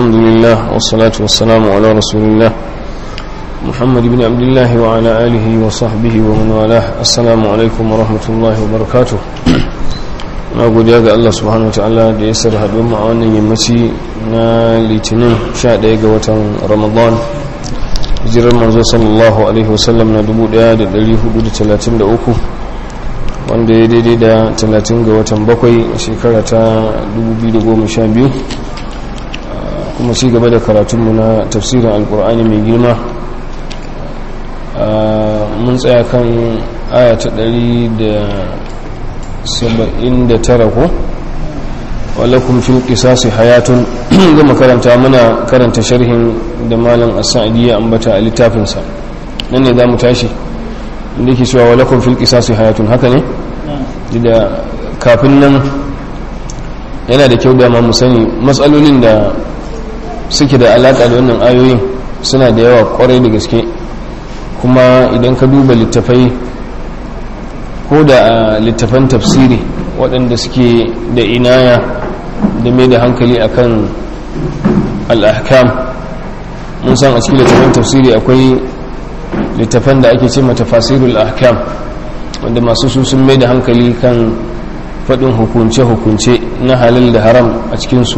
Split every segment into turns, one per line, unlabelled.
الحمد لله والصلاة والسلام على رسول الله محمد بن عبد الله وعلى آله وصحبه ومن والاه السلام عليكم ورحمة الله وبركاته na godiya ga Allah subhanahu wataala da ya sar haɗu mu a wannan yammaci na litinin 11 ga watan ramadan hijirar manzo sallallahu alaihi wasallam na 1433 wanda ya daidai da 30 ga watan bakwai a shekara ta 2012 kuma ci gaba da karatunmu na tafsirin alkur'ani mai girma mun tsaya kan aya ta 179 ko walakun fil qisasi hayatun gama karanta muna karanta sharhin da malam as-sa'di ya ambata a littafinsa nan ne za mu tashi inda yake cewa walakun fil qisasi hayatun haka ne da kafin nan yana da kyau da ma mu sani matsalolin da suke da alaka da wannan ayoyin suna da yawa kwarai da gaske kuma idan ka duba littafai ko da a littafan tafsiri waɗanda suke da inaya da mai da hankali akan al'ahkam mun san a cikin littafan tafsiri akwai littafan da ake ce matafasirul ahkam wanda masu su sun mai da hankali kan faɗin hukunce-hukunce na halal da haram a cikinsu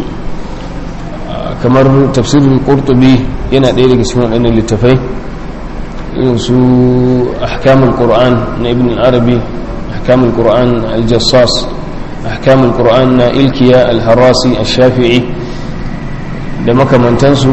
kamar tafsirin ƙurtubi yana ɗaya daga cikin waɗannan littafai irin su ahkamul qur'an na ibn arabi ahkamul qur'an al-jassas ahkamul qur'an na ilkiya al-harasi al-shafi'i da makamantansu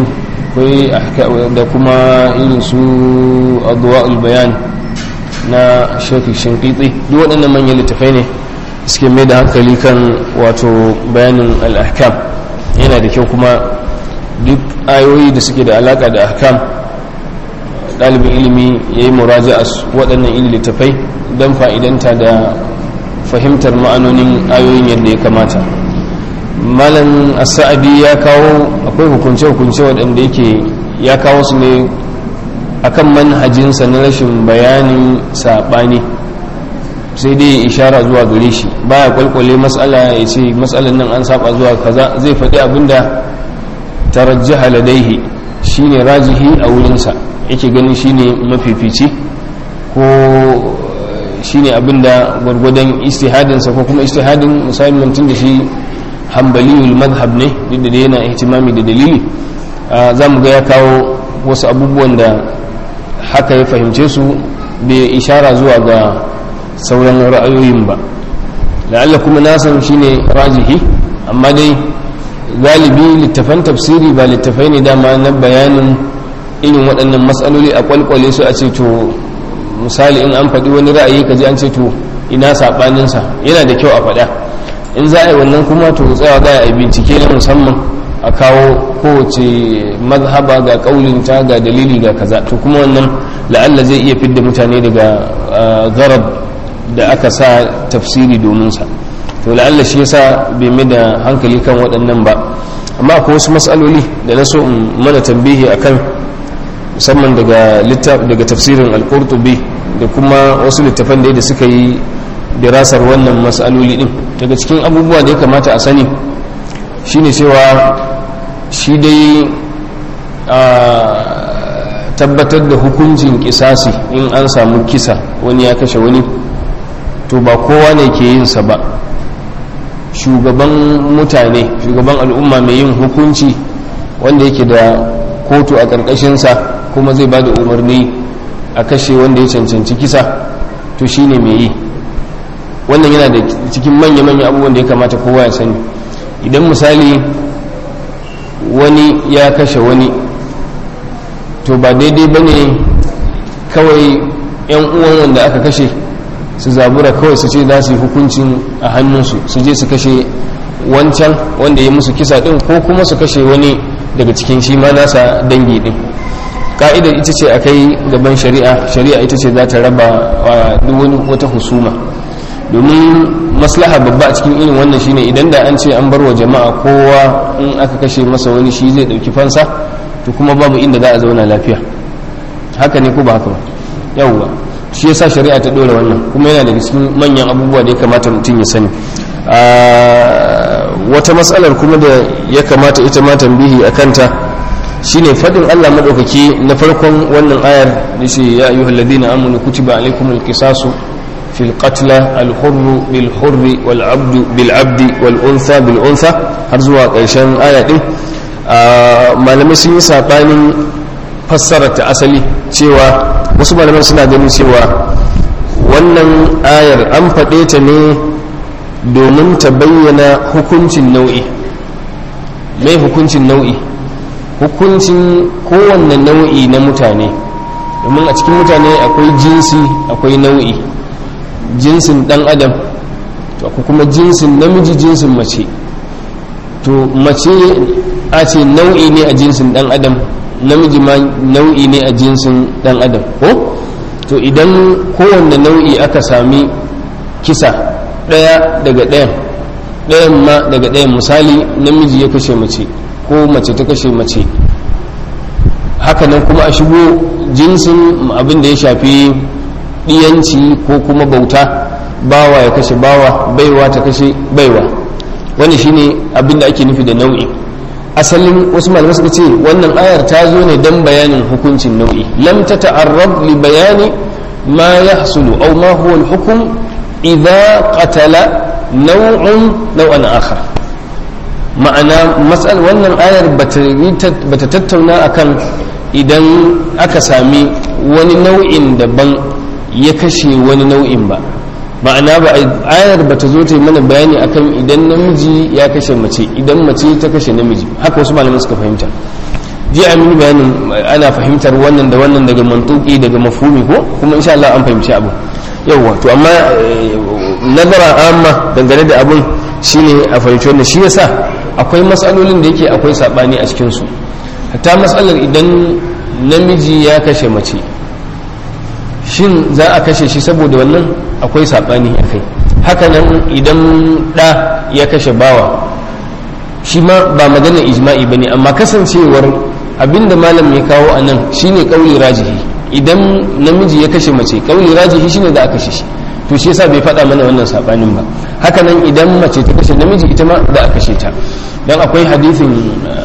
da kuma irin su adwa'ul bayan na shafi shinkiti duk waɗannan manyan littafai ne suke mai da hankali kan wato bayanin al-ahkam yana da kyau kuma duk ayoyi da suke da alaka da ahkam ɗalibin ilimi ya yi muraja a waɗannan ili littafai don fa'idanta da fahimtar ma'anonin ayoyin yadda ya kamata malam asa'adi ya kawo akwai hukunce-hukunce waɗanda yake ya kawo su ne akan manhajinsa na rashin bayanin saɓani sai dai ishara zuwa gare shi baya kwalkwale matsala ya ce matsalan nan an saba zuwa kaza zai faɗi abinda tarajjaha ladaihi shine rajihi a wurinsa yake ganin shine mafifici ko shine abinda gwargwadon istihadinsa ko kuma istihadin musamman tun da shi hambaliyul madhab ne duk da yana ihtimami da dalili za mu ga ya kawo wasu abubuwan da haka ya fahimce su bai ishara zuwa ga sauran ra'ayoyin ba la'alla kuma nasan shine rajihi amma dai galibi littafan tafsiri ba littafai ne dama na bayanin irin waɗannan matsaloli a kwalkwale su a ce to misali in an faɗi wani ra'ayi ka ji an ce to ina saɓaninsa yana da kyau a faɗa in za a yi wannan kuma to tsawa za a yi bincike na musamman a kawo kowace mazhaba ga ƙaulinta ga dalili ga kaza to kuma wannan la'alla zai iya fidda mutane daga garab da aka sa tafsiri domin sa to la'alla shi yasa bai mai da hankali kan waɗannan ba amma akwai wasu matsaloli da na so in mana tambihi akan musamman daga daga tafsirin al-qurtubi da kuma wasu littafan da suka yi dirasar wannan matsaloli din daga cikin abubuwa da ya kamata a sani shine cewa shi dai a tabbatar da hukuncin kisasi in an samu kisa wani ya kashe wani to ba kowa ne ke yin sa ba shugaban mutane shugaban al'umma mai yin hukunci wanda yake da kotu a ƙarƙashinsa kuma zai ba da umarni a kashe wanda ya cancanci kisa to shi ne mai yi wannan yana da cikin manya-manya abubuwan da ya kamata kowa ya sani idan misali wani ya kashe wani to ba daidai ba ne kawai 'yan uwan wanda aka kashe su zabura kawai su ce za su yi hukuncin a hannunsu su je su kashe wancan wanda ya musu kisa din ko kuma su kashe wani daga cikin shi ma nasa dangi din ka'idar ita ce a kai gaban shari'a shari'a ita ce za ta raba duk wani wata husuma domin maslaha babba a cikin irin wannan shine idan da an ce an bar wa jama'a kowa in aka kashe masa wani shi zai dauki fansa to kuma babu inda za a zauna lafiya haka ne ko ba haka ba yawwa shi yasa shari'a ta dora wannan kuma yana daga cikin manyan abubuwa da ya kamata mutum ya sani wata matsalar kuma da ya kamata ita ma tambihi a kanta shine fadin Allah madaukaki na farkon wannan ayar da shi ya ayyuhal ladina amanu kutiba alaykumul qisasu fil qatla al hurr bil hurr wal abdu bil abdi wal untha bil untha har zuwa ƙarshen aya din malamai sun yi sabanin fassara ta asali cewa wasu malamai suna ganin cewa wannan ayar an faɗe ta ne domin ta bayyana hukuncin nau'i mai hukuncin nau'i hukuncin kowanne nau'i na mutane domin a cikin mutane akwai jinsi akwai nau'i jinsin dan adam to akwai kuma jinsin namiji jinsin mace to mace a ce nau'i ne a jinsin dan adam namiji ma nau'i ne a jinsin dan adam ko to idan kowanne nau'i aka sami kisa ɗaya daga ɗayan ɗayan ma daga ɗayan misali namiji ya kashe mace ko mace ta kashe mace hakanan kuma a shigo jinsin abin da ya shafi ɗiyanci ko kuma bauta bawa ya kashe bawa baiwa ta kashe baiwa wani shine abin da ake nufi da nau'i asalin wasu malamai suka ce wannan ayar ta zo ne don bayanin hukuncin nau'i lam ta ta'arrab li bayani ma yahsulu aw ma huwa al-hukm idza qatala naw'un naw'an akhar ma'ana masal wannan ayar bata tattauna akan idan aka sami wani nau'in daban ya kashe wani nau'in ba ma'ana ba ayar ba ta zo ta yi mana bayani akan idan namiji ya kashe mace idan mace ta kashe namiji haka wasu malaman suka fahimta ji a mini bayanin ana fahimtar wannan da wannan daga mantuki daga mafhumi ko kuma insha Allah an fahimci abu yawwa to amma nazara amma dangane da abun shine a fahimci wannan shi yasa akwai matsalolin da yake akwai sabani a cikin su hatta matsalar idan namiji ya kashe mace shin za a kashe shi saboda wannan akwai saɓani a kai hakanan idan ɗa ya kashe bawa shi ma ba magana ijma'i ba ne amma kasancewar abinda malam ya kawo a nan shine ƙauli rajihi idan namiji ya kashe mace ƙauli rajihi shine za a kashe shi to shi yasa bai faɗa mana wannan saɓanin ba hakanan idan mace ta kashe namiji ita ma za a kashe ta don akwai hadithin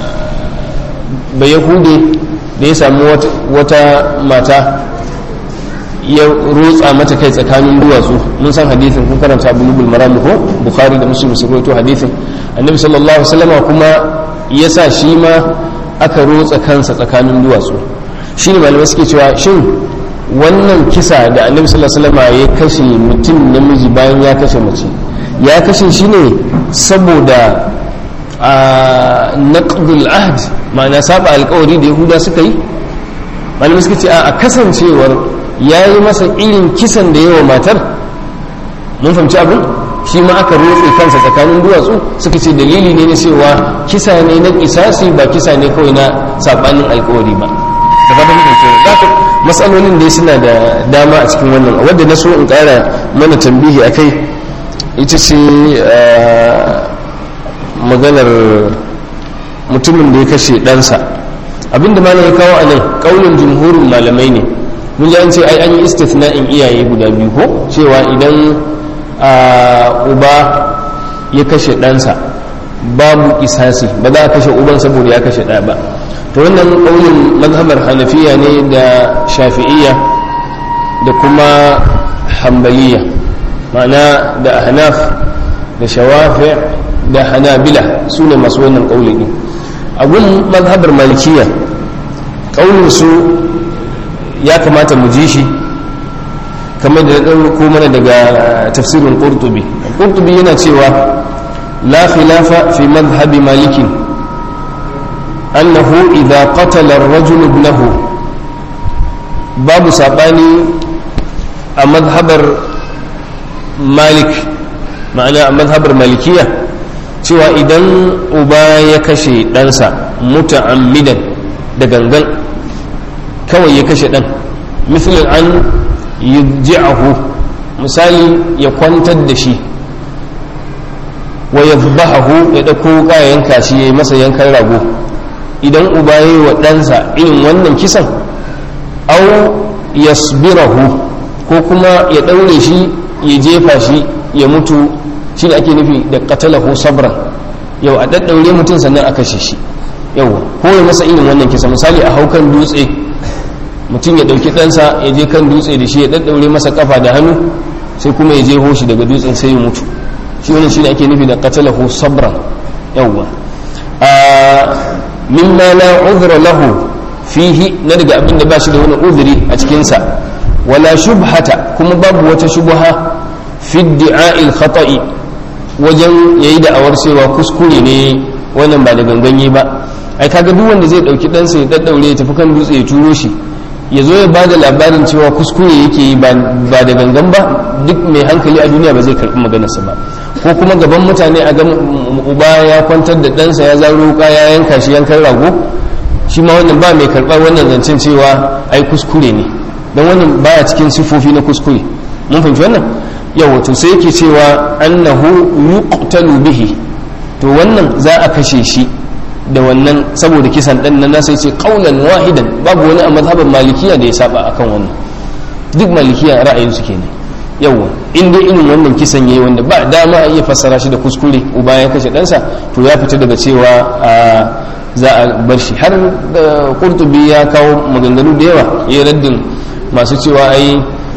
bayahude da ya samu wata mata ya rotsa mata kai tsakanin duwatsu mun san hadithin kun karanta bulugul maram ko bukhari da muslim su rawaito hadithin annabi sallallahu alaihi wasallam kuma ya sa shi ma aka rotsa kansa tsakanin duwatsu shine malamai suke cewa shin wannan kisa da annabi sallallahu alaihi wasallam ya kashe mutum namiji bayan ya kashe mace ya kashe shi ne saboda a naqdul ahd ma'ana saba alƙawari da yahuda suka yi malamai suka ce a kasancewar ya yi masa irin kisan da yawa matar mun fahimci abin shi ma aka rotse kansa tsakanin duwatsu suka ce dalili ne na cewa kisa ne na kisasi ba kisa ne kawai na sabanin alkawari ba da fatan fahimci za ka matsalolin dai suna da dama a cikin wannan wadda na so in kara mana tambihi a kai ita ce maganar mutumin da ya kashe ɗansa abinda malam ya kawo a nan ƙaunin jumhurin malamai ne mun ji an ce ai an yi istithna'in iyaye guda biyu ko cewa idan uba ya kashe ɗansa babu isasi ba za a kashe uban saboda ya kashe ɗa ba to wannan ƙaunin mazhabar hanafiya ne da shafi'iyya da kuma hambaliya ma'ana da ahnaf da shawafi da hanabila su ne masu wannan ƙauli ɗin abun mazhabar malikiya ƙaunin su ya kamata mu ji shi kamar da ɗan ko mana daga tafsirin ƙurtubi ƙurtubi yana cewa la khilafa fi madhhabi malikin annahu idha qatala ar-rajul ibnahu babu sabani a madhabar malik ma'ana a madhabar malikiya cewa idan uba ya kashe ɗansa muta'ammidan da gangan kawai ya kashe ɗan misalin an yujji'ahu misali ya kwantar da shi wa ya zubahahu ya ɗauko kayan kashi ya yi masa yankan rago idan uba ya yi wa ɗansa irin wannan kisan au yasbirahu ko kuma ya ɗaure shi ya jefa shi ya mutu shi da ake nufi da qatalahu sabran yau a daddaure mutum sannan a kashe shi yau ko ya masa irin wannan kisa misali a haukan dutse mutum ya ɗauki ɗansa ya je kan dutse da shi ya daddaure masa kafa da hannu sai kuma ya je hoshi daga dutsen sai ya mutu shi wannan shi ne ake nufi da qatalahu sabran yawwa mimma la udhra lahu fihi na daga abin da ba shi da wani udhri a cikinsa wala shubhata kuma babu wata shubha fi di'a'il khata'i wajen yayi da'awar cewa kuskure ne wannan ba da ganganye ba ai kaga duk wanda zai dauki ɗansa ya daddaure ya tafi kan dutse ya turo shi ya zo ya bada labarin cewa kuskure yake yi ba da gangan ba duk mai hankali a duniya ba zai karɓi maganarsa ba ko kuma gaban mutane a gan uba ya kwantar da ɗansa ya zaro wuka ya yanka shi yankan rago shi ma wannan ba mai karɓar wannan zancen cewa ai kuskure ne don wannan baya cikin sifofi na kuskure mun fahimci wannan yawa to sai yake cewa annahu yuqtalu bihi to wannan za a kashe shi da wannan saboda kisan dan nan sai ce qaulan wahidan babu wani a mazhaban malikiya da ya saba akan wannan duk malikiya ra'ayin su kenan yawa in dai irin wannan kisan yayi wanda ba dama a iya fassara shi da kuskure uba ya kashe ɗansa to ya fita daga cewa za a bar shi har da qurtubi ya kawo maganganu da yawa ya raddin masu cewa ai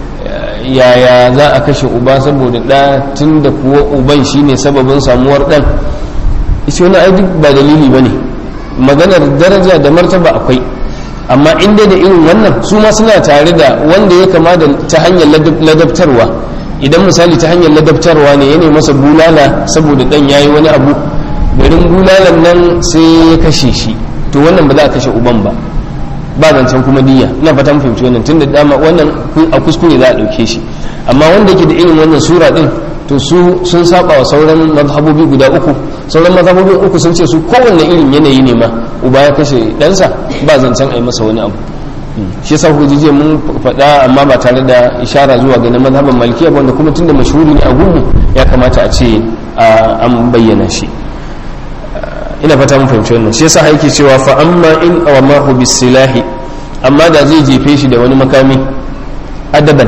yaya za a kashe uba saboda ɗa tun da kuwa uban shine sababin samuwar ɗan ita wani ai duk ba dalili ba ne maganar daraja da martaba akwai amma in dai da irin wannan su ma suna tare da wanda ya kama da ta hanyar ladabtarwa idan misali ta hanyar ladabtarwa ne ya masa bulala saboda ɗan ya yi wani abu garin bulalan nan sai ya kashe shi to wannan ba za a kashe uban ba ba zancen kuma niyya ina fata mun fahimci wannan tunda dama wannan a kuskure za a dauke shi amma wanda yake da irin wannan sura din to su sun saba wa sauran mazhabobi guda uku sauran mazhabobi uku sun ce su kowanne irin yanayi ne ma uba ya kashe ɗansa ba zancen a yi masa wani abu shi yasa ku jiya mun faɗa amma ba tare da ishara zuwa ga na mazhaban malikiya wanda kuma tunda mashhuri ne a gunmu ya kamata a ce an bayyana shi ina fata mun fahimci wannan shi yasa yake cewa fa amma in awamahu bisilahi amma da zai jefe shi da wani makami adaban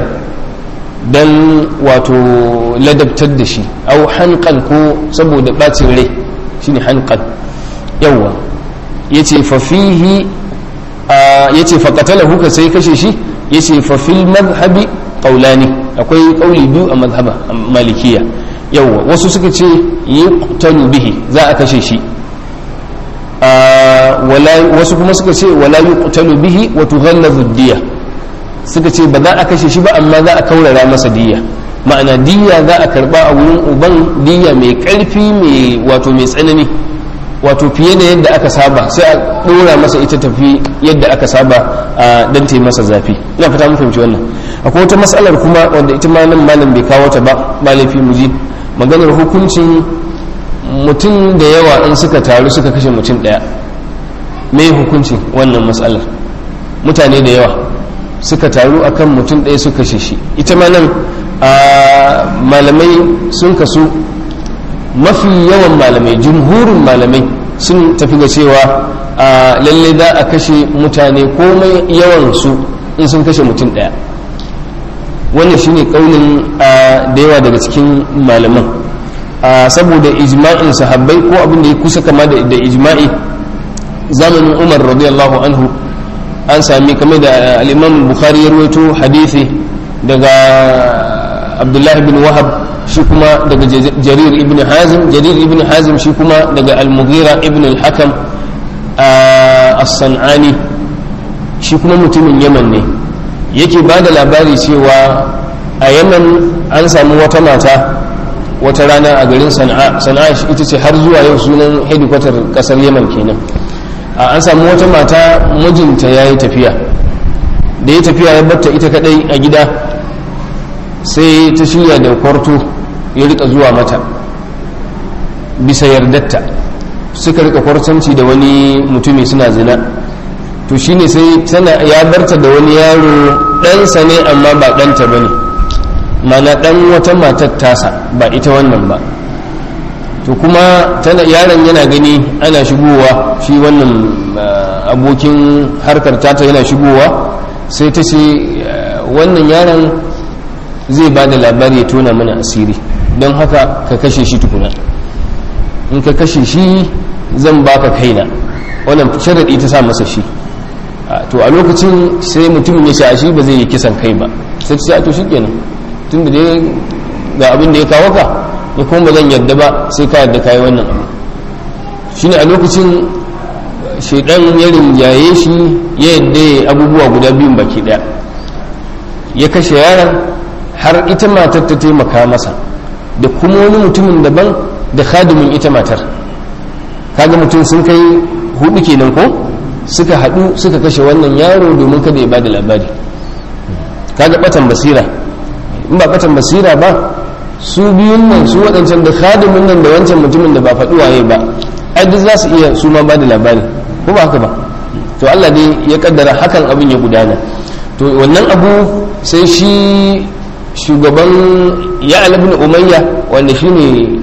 dan wato ladabtar da shi au hanqan ko saboda bacin rai shine hanqan yawa yace fa fihi yace fa qatalahu ka sai kashe shi yace fa fil madhhabi qawlani akwai kauli biyu a mazhaba malikiya yawa wasu suka ce yuqtalu bihi za a kashe shi wasu kuma suka ce wala yuqtalu bihi wa tughallazu diya suka ce ba za a kashe shi ba amma za a kaurara masa diya ma'ana diya za a karba a wurin uban diya mai karfi mai wato mai tsanani wato fiye da yadda aka saba sai a dora masa ita tafi yadda aka saba a dan ta masa zafi ina fata mun fahimci wannan akwai wata matsalar kuma wanda ita ma nan malam bai kawo ta ba ba laifi mu ji maganar hukuncin mutum da yawa in suka taru suka kashe mutum daya me hukuncin wannan matsalar mutane da yawa suka taru akan mutum ɗaya suka kashe shi ita ma nan malamai sun kasu mafi yawan malamai jumhurin malamai sun tafi ga cewa lalle za a kashe mutane komai yawansu in sun kashe mutum ɗaya wannan shine kaunin da yawa daga cikin malaman saboda ijma'in sahabbai ko abin da ya kusa kama da ijma'i zamanin umar radiyallahu anhu an sami kamar da al'imam bukhari ya rawaito hadisi daga abdullahi bin wahab shi kuma daga jarir ibn hazim jarir ibn hazim shi kuma daga al-mughira ibn al-hakam as-san'ani shi kuma mutumin yaman ne yake ba da labari cewa a yaman an samu wata mata wata rana a garin sana'a sana'a ita ce har zuwa yau sunan hedikwatar kasar yaman kenan an samu wata mata mijinta ya yi tafiya da ya tafiya ya batta ita kadai a gida sai ta shirya da kwarto ya rika zuwa mata bisa yardatta suka rika kwartanci da wani mutumi suna zina to shine sai tana ya barta da wani yaro ɗansa ne amma ba ɗanta ba ne mana ɗan wata matar tasa ba ita wannan ba to kuma yaron yana gani ana shigowa shi wannan abokin harkar tata yana shigowa sai ta ce wannan yaron zai ba da labari ya tona mana asiri don haka ka kashe shi tukuna in ka kashe shi zan baka kaina wannan sharaɗi ta sa masa shi to a lokacin sai mutumin ya sha shi ba zai yi kisan kai ba sai ta to shi kenan tun da dai ga abin da ya kawo ka ya kuma ba zan yadda ba sai ka yadda kayi wannan abu shine a lokacin shaidan ya rinjaye shi ya yadda abubuwa guda biyun baki daya ya kashe yaron har ita matar ta taimaka masa da kuma wani mutumin daban da khadimin ita matar kaga mutum sun kai hudu kenan ko suka haɗu suka kashe wannan yaro domin kada ya bada labari kaga batan basira in ba batan basira ba su biyun nan su waɗancan da khadimin nan da wancan mutumin da ba faɗi waye ba ai duk za su iya su ma bada labari ko ba haka ba to Allah dai ya kaddara hakan abin ya gudana to wannan abu sai shi shugaban ya ibn umayya wanda shine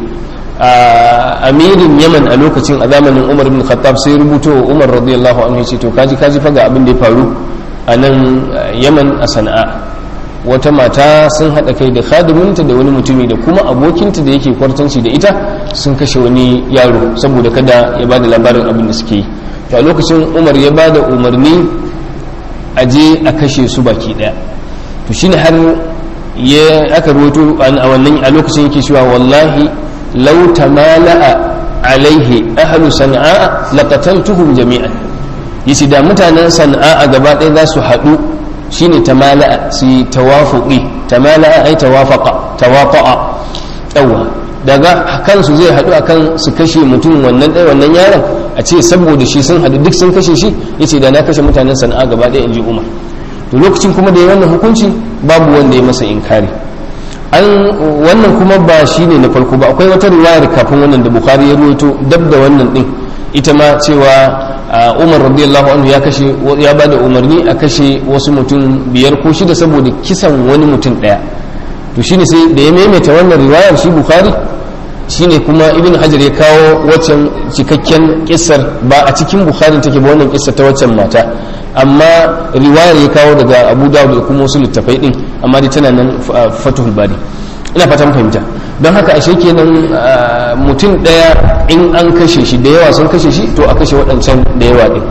amirin yaman a lokacin a zamanin umar bin khattab sai rubuto umar radiyallahu anhu ce to kaji kaji faga abin da ya faru a nan yaman a sana'a wata mata sun haɗa kai da khadiminta da wani mutumi da kuma abokinta da yake kwartanci da ita sun kashe wani yaro saboda kada ya bada labarin abin da suke yi to a lokacin umar ya bada umarni a je a kashe su baki ɗaya to shine har ya aka rubuto a wannan a lokacin yake cewa wallahi law tamala'a alaihi ahlu sana'a laqataltuhum jami'an yace da mutanen sana'a a gaba ɗaya za su haɗu shine tamala'a su tawafuqi tamala'a ai tawafaqa tawafa'a yawa daga kansu zai haɗu akan su kashe mutum wannan ɗaya wannan yaron a ce saboda shi sun haɗu duk sun kashe shi yace da na kashe mutanen sana'a gaba ɗaya in ji umar to lokacin kuma da ya wannan hukunci babu wanda ya masa inkari an wannan kuma ba shi ne na farko ba akwai wata riwayar kafin wannan da bukhari ya ruwaito dab da wannan din ita ma cewa umar radiyallahu anhu ya kashe ya bada umarni a kashe wasu mutum biyar ko shida saboda kisan wani mutum daya to shine sai da ya maimaita wannan riwayar shi bukhari shine kuma ibn hajar ya kawo waccan cikakken kissar ba a cikin bukhari take ba wannan kissar ta waccan mata amma riwayar ya kawo daga abu dawud da kuma wasu littafai din amma dai tana nan fatuhul bari ina fatan fahimta don haka ashe kenan mutum daya in an kashe shi da yawa sun kashe shi to a kashe waɗancan da yawa din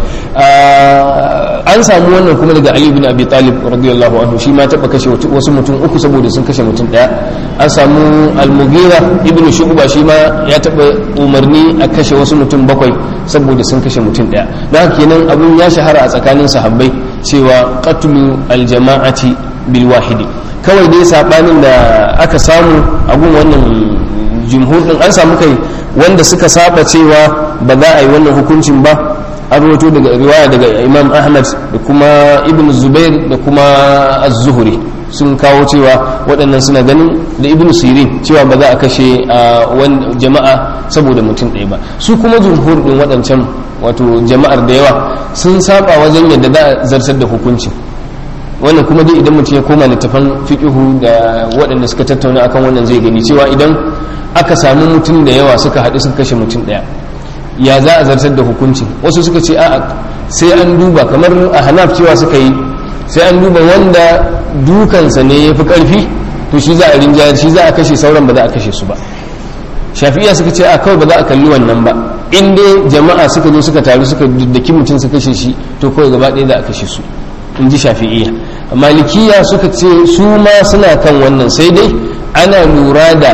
an samu wannan kuma daga ali bin abi talib radiyallahu anhu shi ma taɓa kashe wasu mutum uku saboda sun kashe mutum daya an samu al-mughira ibn shu'ba shi ma ya taɓa umarni a kashe wasu mutum bakwai saboda sun kashe mutum daya don haka kenan abun ya shahara a tsakanin sahabbai cewa qatlu al-jama'ati bil wahidi kawai dai sabanin da aka samu a gun wannan jumhur din an samu kai wanda suka saba cewa ba za a yi wannan hukuncin ba an rawato daga riwaya daga imam ahmad da kuma ibn zubair da kuma az-zuhri sun kawo cewa waɗannan suna ganin da ibn sirin cewa ba za a kashe jama'a saboda mutum ɗaya ba su kuma jumhur din waɗancan wato jama'ar da yawa sun saba wajen yadda za a zartar da hukuncin wannan kuma dai idan mutum ya koma littafan fiqihu da waɗanda suka tattauna akan wannan zai gani cewa idan aka samu mutum da yawa suka haɗu suka kashe mutum ɗaya ya za a zartar da hukunci wasu suka ce a'a sai an duba kamar a hanaf cewa suka yi sai an duba wanda dukansa ne ya fi ƙarfi to shi za a rinjayar shi za a kashe sauran ba za a kashe su ba shafi'iya suka ce a kawai ba za a kalli wannan ba in dai jama'a suka zo suka taru suka daki mutum su kashe shi to kawai gaba ɗaya za a kashe su in ji shafi'iya malikiya suka ce su ma suna kan wannan sai dai ana lura da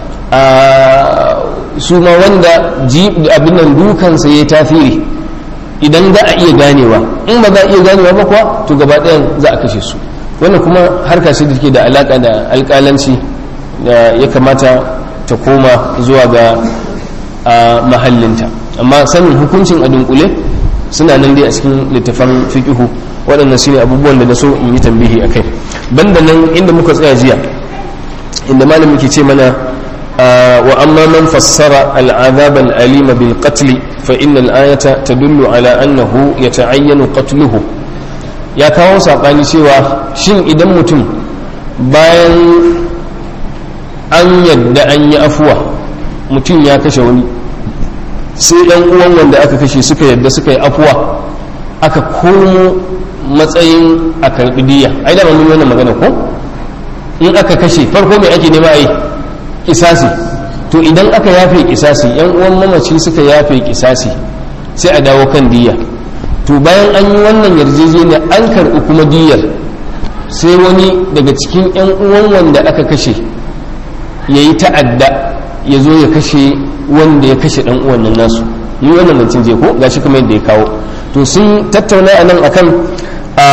su ma wanda abin nan dukansa ya tasiri idan za a iya ganewa in ba za a iya ganewa ba kuwa to gaba ɗayan za a kashe su wannan kuma harka ce da ke da alaƙa da alƙalanci da ya kamata ta koma zuwa ga mahallinta amma sanin hukuncin a dunkule suna nan dai a cikin littafan fiƙihu waɗannan su ne abubuwan da na so in yi tambihi a kai banda nan inda muka tsaya jiya inda malamin ke ce mana wa amma man fassara al'azab al'alima bil qatl fa inna al-ayata tadullu ala annahu yata'ayyanu qatluhu ya kawo sabani cewa shin idan mutum bayan an yadda an yi afuwa mutum ya kashe wani sai ɗan uwan wanda aka kashe suka yadda suka yi afuwa aka komo matsayin a karɓi diya ai da mun wannan magana ko in aka kashe farko mai ake nema a yi kisasi to idan aka yafe kisasi yan uwan mamaci suka yafe kisasi sai a dawo kan diya to bayan an yi wannan yarjejeniya an karɓi kuma diyar sai wani daga cikin yan uwan wanda aka kashe ya yi ta'adda ya zo ya kashe wanda ya kashe dan uwan nan nasu yi wannan mancin je ko gashi kuma yadda ya kawo to sun tattauna a nan akan a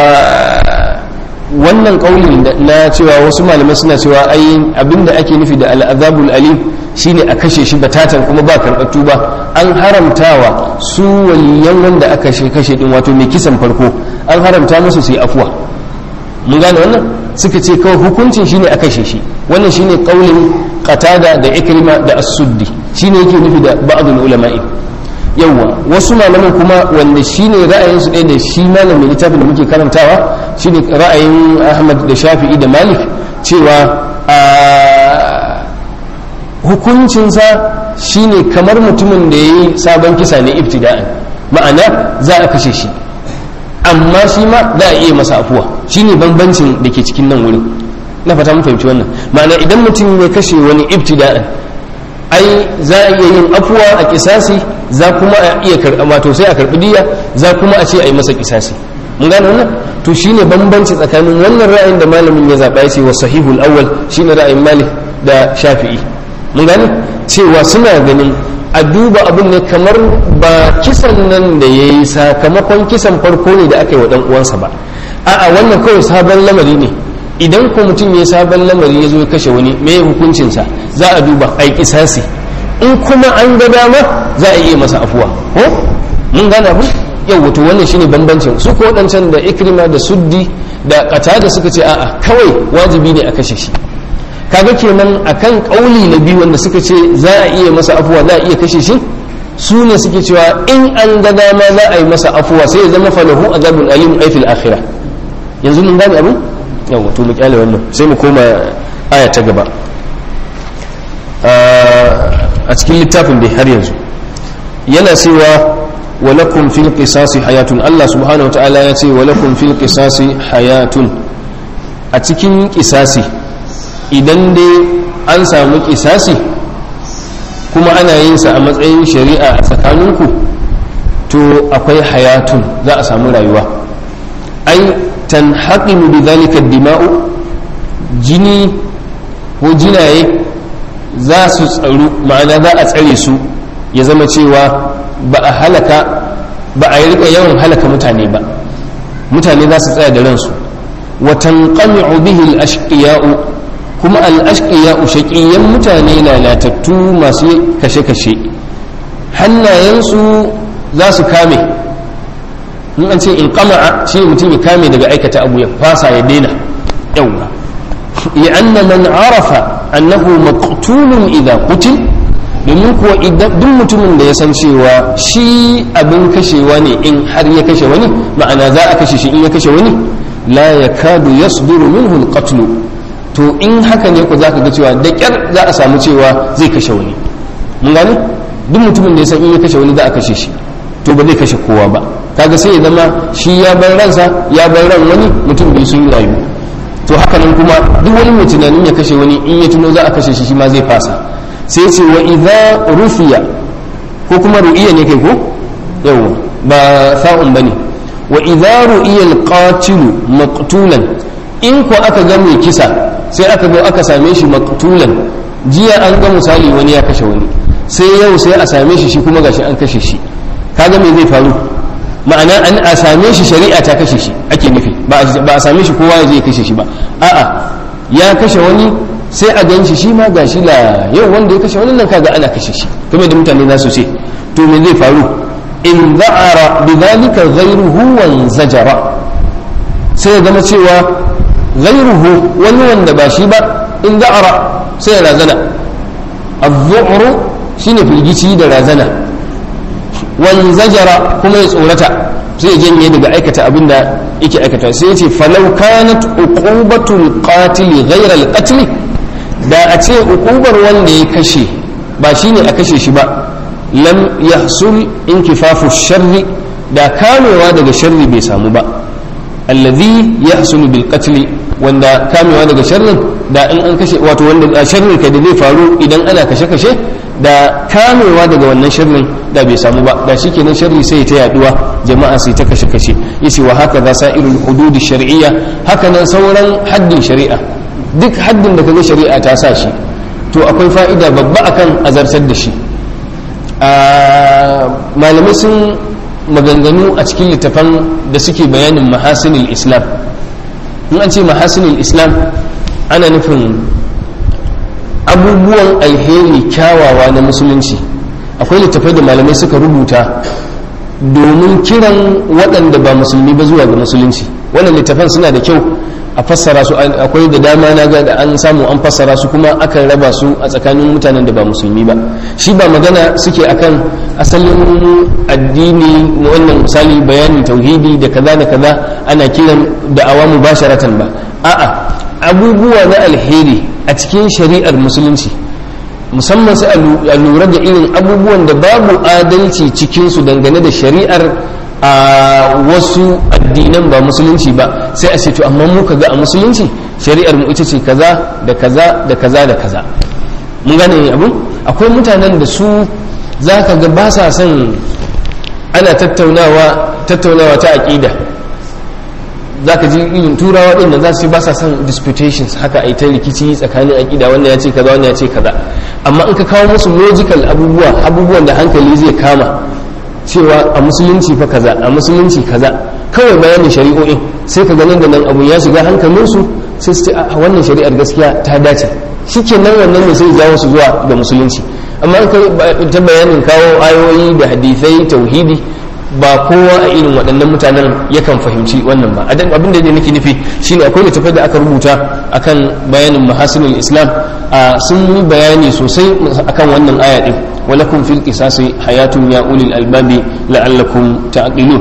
wannan kauli na cewa wasu malamai suna cewa ai abinda ake nufi da al'azabul alim shine a kashe shi batatan kuma ba karɓar tuba an haramtawa su waliyan wanda aka kashe kashe din wato mai kisan farko an haramta musu su yi afuwa mun gane wannan suka ce kawai hukuncin shine a kashe shi wannan shine kaulin qatada da ikrima da as-suddi shine yake nufi da ba'dul ulama'i yawwa wasu malaman kuma wanda shine ra'ayin su ɗaya da shi malamin littafin da muke karantawa shine ra'ayin Ahmad da Shafi'i da Malik cewa a hukuncinsa shine kamar mutumin da yayi sabon kisa ne ibtida'an ma'ana za a kashe shi amma shi ma za a iya masa afuwa shine bambancin da ke cikin nan wurin na fata mun fahimci wannan ma'ana idan mutum ya kashe wani ibtida'an ai za a iya yin afuwa a kisasi za kuma a iya karɓa wato sai a karɓi diya za kuma a ce a yi masa kisasi mun gane wannan to shine bambanci tsakanin wannan ra'ayin da malamin ya zaɓa ya ce wa sahihul awwal shine ra'ayin malik da shafi'i mun gane cewa suna ganin a duba abin ne kamar ba kisan nan da ya yi sakamakon kisan farko ne da aka yi wa ɗan uwansa ba a'a wannan kawai sabon lamari ne idan ko mutum ya sabon lamari ya zo ya kashe wani me hukuncinsa za a duba a yi kisasi in kuma an ga dama za a iya masa afuwa ko mun gane abu yau wato wannan shine bambancin su ko waɗancan da ikrima da suddi da kata da suka ce a'a kawai wajibi ne a kashe shi kaga kenan akan kauli na biyu wanda suka ce za a iya masa afuwa za a iya kashe shi su ne suke cewa in an ga dama za a yi masa afuwa sai ya zama falahu azabun alim ay fil akhirah yanzu mun gane abu yawa to mu kyale wannan sai mu koma aya ta gaba a cikin littafin dai har yanzu yana cewa walakum fil qisasi hayatun Allah subhanahu wataala ya ce walakum fil qisasi hayatun a cikin qisasi idan dai an samu qisasi kuma ana yin sa a matsayin shari'a a tsakaninku to akwai hayatun za a samu rayuwa ai tanhaqimu bidhalika dima'u jini ko jinaye za su tsaru ma'ana za a tsare su ya zama cewa ba a halaka ba a rika yawan halaka mutane ba mutane za su tsaya da ransu wa tanqami'u bihi al-ashqiya'u kuma al-ashqiya'u shaqiyyan mutane lalatattu masu kashe-kashe hannayensu za su kame in an ce in kama'a shi mutum ya kame daga aikata abu ya fasa ya daina yawwa ya anna man arafa annahu maqtulun idza qutil domin kuwa idan duk mutumin da ya san cewa shi abin kashewa ne in har ya kashe wani ma'ana za a kashe shi in ya kashe wani la yakadu yasduru minhu alqatl to in haka ne ku zaka ga cewa da kyar za a samu cewa zai kashe wani mun gane duk mutumin da ya san in ya kashe wani za a kashe shi to ba zai kashe kowa ba kaga sai ya zama shi ya bar ransa ya bar ran wani mutum biyu sun rayu to haka nan kuma duk wani mai tunanin ya kashe wani in ya tuno za a kashe shi shi ma zai fasa sai ce wa idza rufiya ko kuma ru'iya ne kai ko yawa ba sa'un bane wa idza ru'iya al-qatilu maqtulan in ko aka ga mai kisa sai aka zo aka same shi maqtulan jiya an ga misali wani ya kashe wani sai yau sai a same shi shi kuma gashi an kashe shi kaga me zai faru ma'ana an a same shi shari'a ta kashe shi ake nufi ba a same shi kowa ya je ya kashe shi ba a'a ya kashe wani sai a gan shi shi ma gashi la yau wanda ya kashe wani nan kaga ana kashe shi kuma da mutane za su ce to me zai faru in za'ara bi dhalika ghayruhu wa zajara sai ya zama cewa ghayruhu wani wanda ba shi ba in za'ara sai ya razana az-zu'ru shine firgici da razana wan zajara kuma ya tsorata sai ya janye daga aikata abin da yake aikata sai ya ce falau kanat uqubatul qatil ghayra al qatl da a ce uqubar wanda ya kashe ba shine a kashe shi ba lam yahsul inkifafu sharri da kamewa daga sharri bai samu ba allazi yahsulu bil qatl wanda kamewa daga sharrin da in an kashe wato wanda sharrin ka da zai faru idan ana kashe-kashe da kamewa daga wannan sharrin da bai samu ba da shikenan sharri sai ta yaduwa jama'a sai ta kashe-kashe yace wa haka za sa'irul hudud shar'iyya haka nan sauran haddin shari'a duk haddin da kaga shari'a ta sa shi to akwai fa'ida babba akan azartar da shi malamai sun maganganu a cikin littafan da suke bayanin mahasinil islam in an ce mahasinil islam ana nufin abubuwan alheri kyawawa na musulunci akwai littafai da malamai suka rubuta domin kiran waɗanda ba musulmi ba zuwa ga musulunci wannan littafan suna da kyau a fassara su akwai da dama na ga da an samu an fassara su kuma akan raba su a tsakanin mutanen da ba musulmi ba shi ba magana suke akan asalin addini wannan misali bayanin tauhidi da kaza da kaza ana kiran da awamu basharatan ba a'a abubuwa na alheri a cikin shari'ar musulunci musamman sai a lura da irin abubuwan da babu adalci cikinsu dangane da shari'ar a wasu addinan ba musulunci ba sai a ce to amma mu ga a musulunci shari'ar mu ita ce kaza da kaza da kaza da kaza mun gane abu akwai mutanen da su za ka ga ba sa son ana tattaunawa tattaunawa ta aƙida za ka ji irin turawa ɗin da za su ba sa son disputations haka a yi ta rikici tsakanin aƙida wanda ya ce kaza wanda ya ce kaza amma in ka kawo musu logical abubuwa abubuwan da hankali zai kama cewa a musulunci fa kaza a musulunci kaza kawai bayanin shari'o'in sai ka ganin da nan abu ya shiga hankalinsu sai su ce a wannan shari'ar gaskiya ta dace shikenan wannan ne sai jawo su zuwa ga musulunci amma in ta bayanin kawo ayoyi da hadisai tauhidi ba kowa a irin waɗannan mutanen yakan fahimci wannan ba adan abin da nake nufi shine akwai littafai da aka rubuta akan bayanin mahasinul islam sun yi bayani sosai akan wannan aya din walakum fil qisasi hayatun ya ulil albabi la'allakum ta'qilun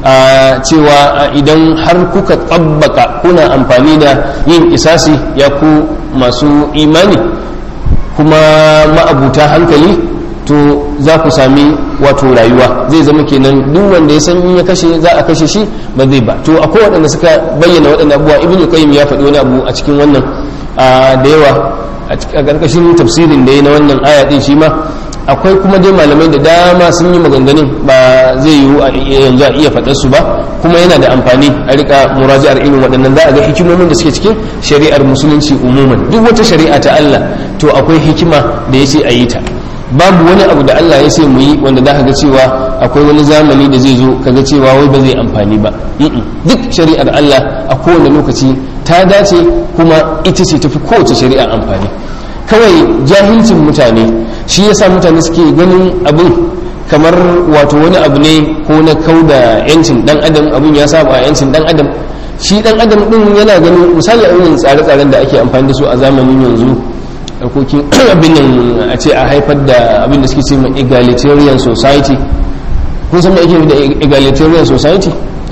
cewa idan har kuka tsabbaka kuna amfani da yin kisasi ya ku masu imani kuma ma'abuta hankali to za ku sami wato rayuwa zai zama kenan duk wanda ya san in ya kashe za a kashe shi ba zai ba to akwai waɗanda suka bayyana waɗannan abubuwa ibnu qayyim ya faɗi wani abu a cikin wannan da yawa a ƙarƙashin tafsirin da ya na wannan aya ɗin shi ma akwai kuma dai malamai da dama sun yi maganganun ba zai yiwu a yanzu a iya faɗar su ba kuma yana da amfani a rika muraji'ar irin waɗannan za a ga hikimomin da suke cikin shari'ar musulunci umuman duk wata shari'a ta Allah to akwai hikima da ya ce a yi ta babu wani abu da Allah ya ce mu yi wanda za ka ga cewa akwai wani zamani da zai zo ka ga cewa wai ba zai amfani ba duk shari'ar Allah a kowane lokaci ta dace kuma ita ce tafi kowace shari'a amfani kawai jahilcin mutane shi yasa mutane suke ganin abin kamar wato wani abu ne ko na kau da yancin dan adam abin ya saba yancin dan adam shi dan adam din yana ganin misali a irin tsare-tsaren da ake amfani da su a zamanin yanzu harkokin abin nan a ce a haifar da abin da suke ce ma egalitarian society kun san me ake da egalitarian society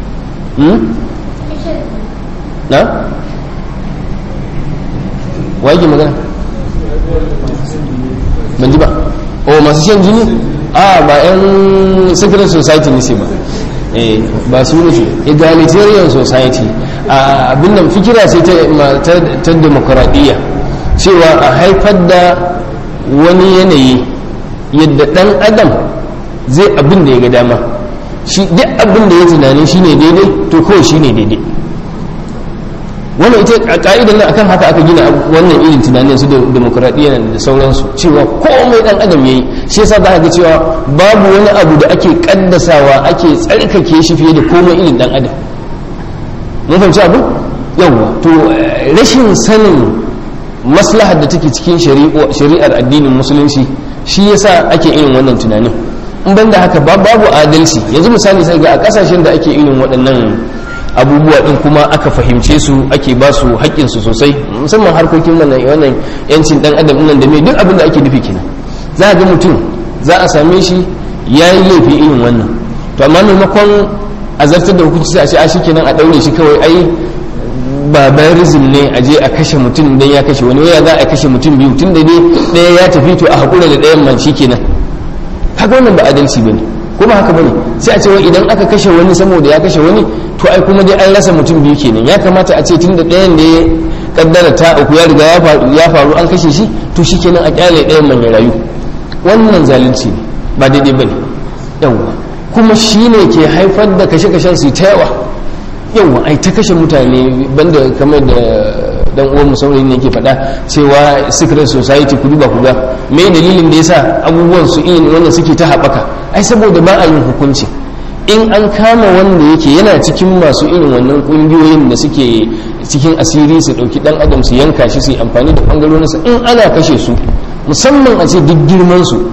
na wa yake magana ban ji ba o masu shan jini a ba yan secret society ne sai ba eh ba su ne egalitarian society abin nan fikira sai ta demokuraɗiyya cewa a haifar da wani yanayi yadda ɗan adam zai abin da ya ga dama shi duk abin da ya tunanin shi ne daidai to kawai shi ne daidai wannan ita a ka'idar nan akan haka aka gina wannan irin tunanin su da demokuraɗiyya da sauransu cewa komai ɗan adam ya yi shi yasa za ga cewa babu wani abu da ake kaddasawa ake tsarkake shi fiye da komai irin ɗan adam mun fahimci abu yawwa to rashin sanin maslahar da take cikin shari'ar addinin musulunci shi yasa ake irin wannan tunanin in banda haka babu adalci yanzu misali sai ga a kasashen da ake irin waɗannan abubuwa din kuma aka fahimce su ake ba su haƙƙinsu sosai musamman harkokin wannan yancin ɗan adam nan da mai duk abin da ake nufi kenan za a ga mutum za a same shi ya yi laifi irin wannan to amma maimakon a zartar da hukunci sai a ce a shi kenan a ɗaure shi kawai ai barbarism ne a je a kashe mutum dan ya kashe wani waya za a kashe mutum biyu tun da dai ɗaya ya tafi to a haƙura da ɗayan man shi kenan haka wannan ba adalci ba ne kuma haka bane sai a ce wai idan aka kashe wani saboda ya kashe wani to ai kuma dai an rasa mutum biyu kenan ya kamata a ce tun da ɗayan da kaddara ta uku ya riga ya faru an kashe shi to shikenan a kyale ɗayan man ya rayu wannan zalunci ne ba daidai bane yawa kuma shine ke haifar da kashe-kashen su ta yawa yawa ai ta kashe mutane banda kamar da dan uwan mu saurayin ne yake faɗa cewa secret society ku duba ku ga me dalilin da yasa abubuwan su irin wannan suke ta haɓaka ai saboda ba a yin hukunci in an kama wanda yake yana cikin masu irin wannan kungiyoyin da suke cikin asiri su ɗauki ɗan adam su yanka shi su yi amfani da ɓangarorinsa in ana kashe su musamman a ce duk girman su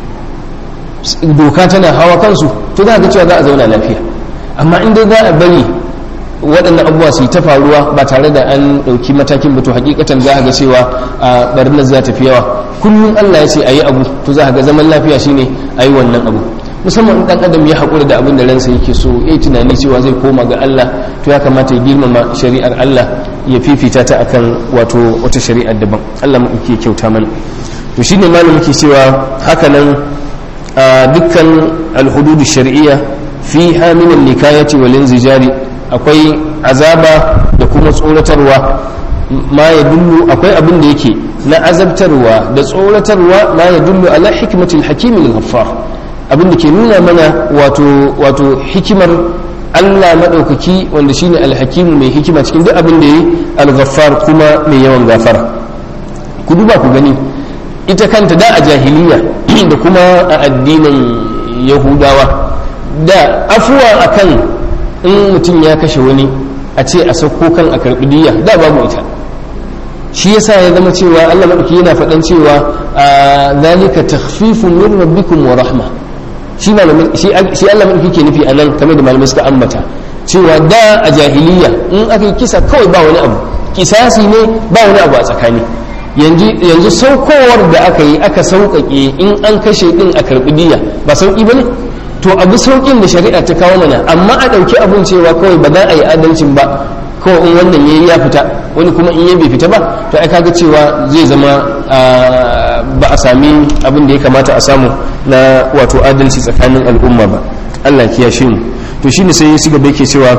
doka tana hawa kansu to za ga cewa za a zauna lafiya amma in dai za a bari waɗannan abubuwa su yi ta faruwa ba tare da an ɗauki matakin ba to hakikatan za a ga cewa a barnar za ta fi yawa kullum allah ya ce a yi abu to za a ga zaman lafiya shine a yi wannan abu musamman in ɗan adam ya haƙura da abin da ransa yake so ya yi tunani cewa zai koma ga allah to ya kamata ya girmama shari'ar allah ya fifita ta akan wato wata shari'ar daban allah mu ke kyauta mana to shine malam muke cewa hakanan dukkan alhududu shar'iyya fi min nikayati wal inzijari akwai azaba da kuma tsoratarwa ma ya dullu akwai abin da yake na azabtarwa da tsoratarwa ma ya dullu ala hikmatil hakimil ghaffar abin da ke nuna mana wato wato hikimar Allah madaukaki wanda shine alhakimu mai hikima cikin duk abin da yi al-ghaffar kuma mai yawan gafara ku duba ku gani ita kanta da a jahiliya da kuma a addinin yahudawa da afuwa akan in mutum ya kashe wani a ce a sauko kan a karɓi diya da babu ita shi yasa ya zama cewa Allah madauki yana faɗan cewa a zalika takhfifun min rabbikum wa rahma shi shi Allah madauki ke nufi anan kamar da malamai suka ambata cewa da a jahiliya in aka yi kisa kawai ba wani abu kisasi ne ba wani abu a tsakani yanzu saukowar da aka yi aka sauƙaƙe in an kashe ɗin a karɓi diya ba sauƙi ba ne to abu sauƙin da shari'a ta kawo mana amma a ɗauki abun cewa kawai ba za a yi adalcin ba kawai in wannan yayi ya fita wani kuma in ya bai fita ba to ai kaga cewa zai zama ba a sami abin da ya kamata a samu na wato adalci tsakanin al'umma ba Allah ya kiyashe mu to shine sai ya gaba yake cewa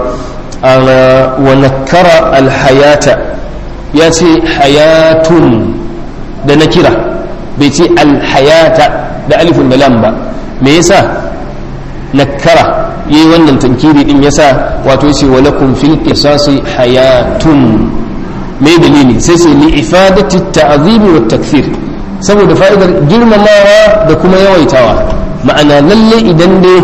wa nakara alhayata ya ce hayatun da na kira bai ce alhayata da alifun da lam ba me yasa nakara yi wannan tankiri din yasa wato yace walakum fil qisasi hayatun me dalili sai sai li ifadati ta'zimi wa takfir saboda fa'idar girmamawa da kuma yawaitawa ma'ana lalle idan dai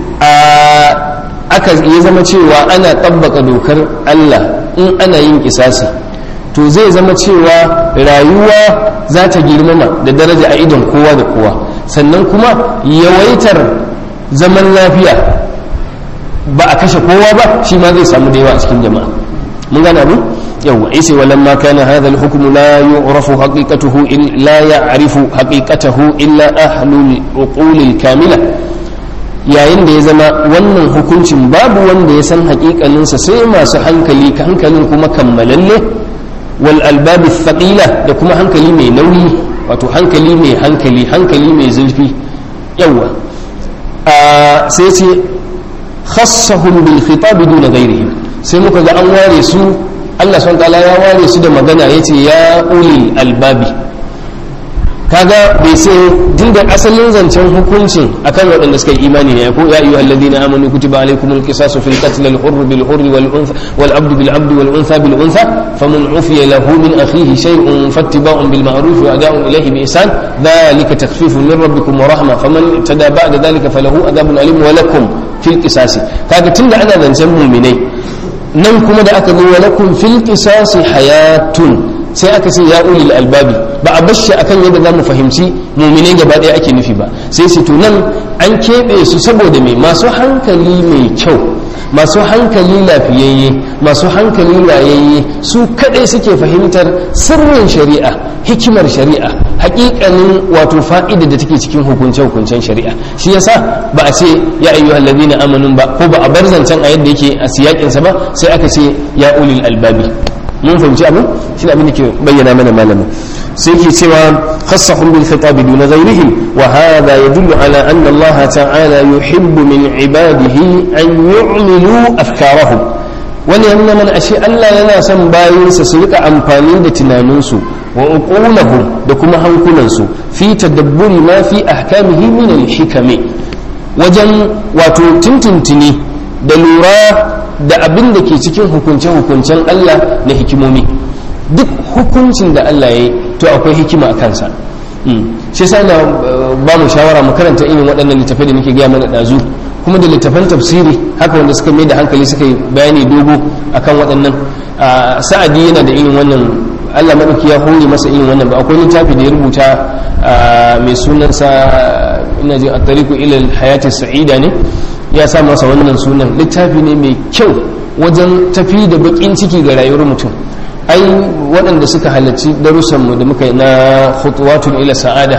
aka ya zama cewa ana tabbaka dokar Allah in ana yin kisasi to zai zama cewa rayuwa za ta girmama da daraja a idon kowa da kowa sannan kuma yawaitar zaman lafiya ba a kashe kowa ba shi ma zai samu da yawa a cikin jama'a mun gane abu yawa isa walamma kana hadha al-hukmu la yu'rafu haqiqatuhu la ya'rifu haqiqatahu illa ahlul uqul al-kamila yayin da ya zama wannan hukuncin babu wanda ya san haƙiƙaninsa sai masu hankali hankalin kuma kammalalle wal albabi thaqila da kuma hankali mai nauyi wato hankali mai hankali hankali mai zurfi yawa sai ce khassahum bil khitab duna ghairihim sai muka ga an ware su Allah subhanahu ta'ala ya ware su da magana yace ya ulil albabi kaga bai sai tunda asalin zancen hukuncin akan waɗanda suka yi imani ne ko ya ayyuha alladhina amanu kutiba alaykumul qisasu fil qatl al hurr bil hurr wal untha wal abd bil abd wal untha bil untha faman ufiya lahu min akhihi shay'un fattiba'un bil ma'ruf wa ada'un ilayhi bi ihsan dhalika takhfifun min rabbikum wa rahma faman tada ba'da dhalika falahu adhabun alim wa lakum fil qisasi kaga tunda ana zancen mu'minai nan kuma da aka zo wa lakum fil qisasi hayatun sai aka ce ya ulil albabi ba a bashi akan yadda za mu fahimci mumine gaba ɗaya ake nufi ba sai su to nan an keɓe su saboda mai masu hankali mai kyau masu hankali lafiyayye masu hankali rayayye su kaɗai suke fahimtar sirrin shari'a hikimar shari'a hakikanin wato fa'ida da take cikin hukunce-hukuncen shari'a shi yasa ba a ce ya ayyuhal ladina amanu ba ko ba a bar zancen a yadda yake a siyakinsa ba sai aka ce ya ulil albabi mun fahimci abin shi abin da ke bayyana mana malamin sai ke cewa khassahum bil khitab dun ghayrihim wa hadha yadullu ala anna Allah ta'ala yuhibbu min ibadihi an yu'milu afkarahum wani ya nuna mana ashe Allah yana son bayinsa su rika amfani da tunaninsu wa uqulahum da kuma hankulansu fi tadabburi ma fi ahkamihi min al-hikami wajen wato tuntuntuni da lura da abin da ke cikin hukunce-hukuncen Allah na hikimomi duk hukuncin da Allah ya yi to akwai hikima a kansa shi sa na ba mu shawara mu karanta irin waɗannan littafai da muke gaya mana ɗazu kuma da littafan tafsiri haka wanda suka mai da hankali suka yi bayani dogo akan waɗannan sa'adi yana da irin wannan Allah maɗauki ya hore masa irin wannan ba akwai littafi da ya rubuta mai sunansa ina ji a tariku ilal hayati sa'ida ne ya sa masa wannan sunan littafi ne mai kyau wajen tafi da bakin ciki ga rayuwar mutum ai waɗanda suka halarci darussanmu da muka yi na khutuwatun ila sa'ada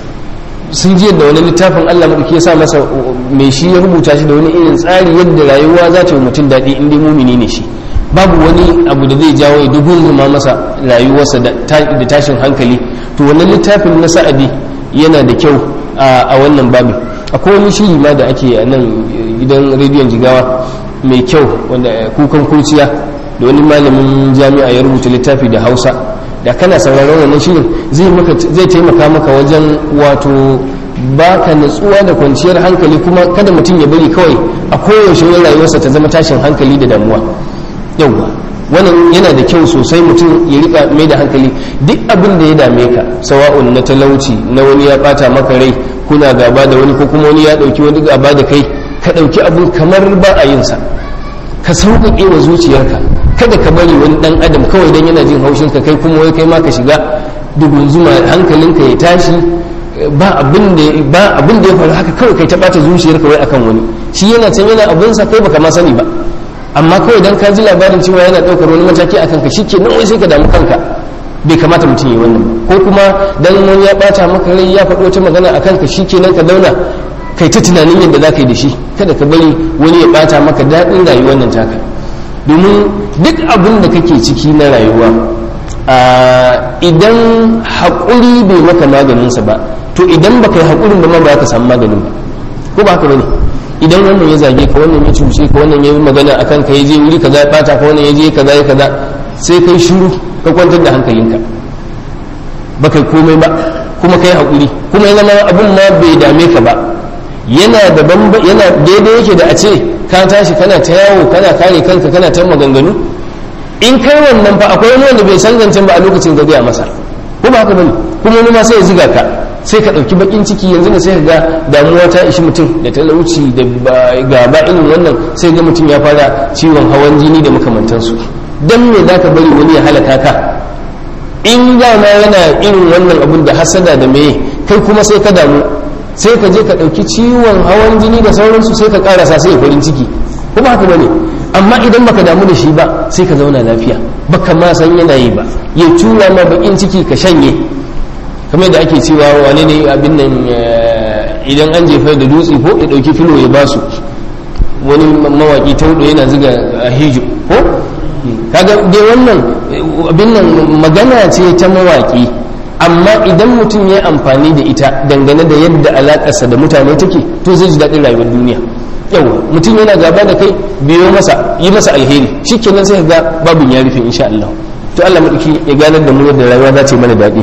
sun ji yadda wani littafin Allah maɗauki ya sa masa mai shi ya rubuta shi da wani irin tsari yadda rayuwa za ta yi mutum daɗi in dai mumini ne shi babu wani abu da zai jawo ya dugun masa rayuwarsa da tashin hankali to wannan littafin na sa'adi yana da kyau a wannan babin akwai wani shiri ma da ake a nan gidan rediyon jigawa mai kyau wanda kukan kurciya da wani malamin jami'a ya rubuta littafi da hausa da kana sauraron wannan shirin zai taimaka maka wajen wato baka natsuwa da kwanciyar hankali kuma kada mutum ya bari kawai a koyaushe wani rayuwarsa ta zama tashin hankali da damuwa yauwa wannan yana da kyau sosai mutum ya rika mai da hankali duk abin da ya dame ka sawa'un na talauci na wani ya bata maka rai kuna gaba da wani ko kuma wani ya dauki wani gaba da kai ka dauki abin kamar ba a yin sa ka sauƙaƙe wa zuciyarka kada ka bari wani dan adam kawai dan yana jin haushin ka kai kuma wai kai ma ka shiga dugun zuma hankalinka ya tashi ba abin da ba abin da ya faru haka kawai kai ta bata zuciyarka wai akan wani shi yana can yana abin sa kai baka ma sani ba amma kawai dan ka ji labarin cewa yana ɗaukar wani mataki akan ka shike nan wai sai ka damu kanka bai kamata mutum yi wannan ko kuma dan wani ya bata maka rai ya faɗo wata magana akan ka shike nan ka dauna kai ta tunanin yadda za ka yi da shi kada ka bari wani ya bata maka daɗin rayuwar nan taka domin duk abin da kake ciki na rayuwa idan haƙuri bai maka maganinsa ba to idan baka yi haƙurin ba ma ba ka samu maganin ba ko ba haka bane idan wannan ya zage ka wannan ya cuce ka wannan ya yi magana akan ka ya je wuri kaza ya bata ka wannan ya je kaza ya kaza sai kai shiru ka kwantar da hankalinka ba kai komai ba kuma kai haƙuri kuma ya zama abin ma bai dame ka ba yana da yana daidai yake da a ce ka tashi kana ta yawo kana kare kanka kana ta maganganu in kai wannan fa akwai wani wanda bai san zancen ba a lokacin gabe a masa ko ba haka bane kuma wani ma sai ya ziga ka sai ka ɗauki bakin ciki yanzu ne sai ka ga damuwa ta ishi mutum da talauci da gaba irin wannan sai ga mutum ya fara ciwon hawan jini da makamantansu dan me za ka bari wani ya halaka ka in dama yana irin wannan abun da hasada da meye kai kuma sai ka damu sai ka je ka ɗauki ciwon hawan jini da sauransu sai ka ƙarasa sai farin ciki kuma haka bane amma idan baka damu da shi ba sai ka zauna lafiya baka ma san yana yi ba ya tura ma bakin ciki ka shanye kamar da ake cewa wane ne abin nan idan an jefa da dutse ko ya ɗauki filo ya basu wani mawaki ta hudu yana ziga a hijo ko kaga dai wannan abin nan magana ce ta mawaki amma idan mutum ya amfani da ita dangane da yadda alakarsa da mutane take to zai ji daɗin rayuwar duniya yau mutum yana gaba da kai biyo masa yi masa alheri shikenan sai ga babin ya rufe insha Allah to Allah madauki ya ganar da mu yadda rayuwa za ta yi mana daɗi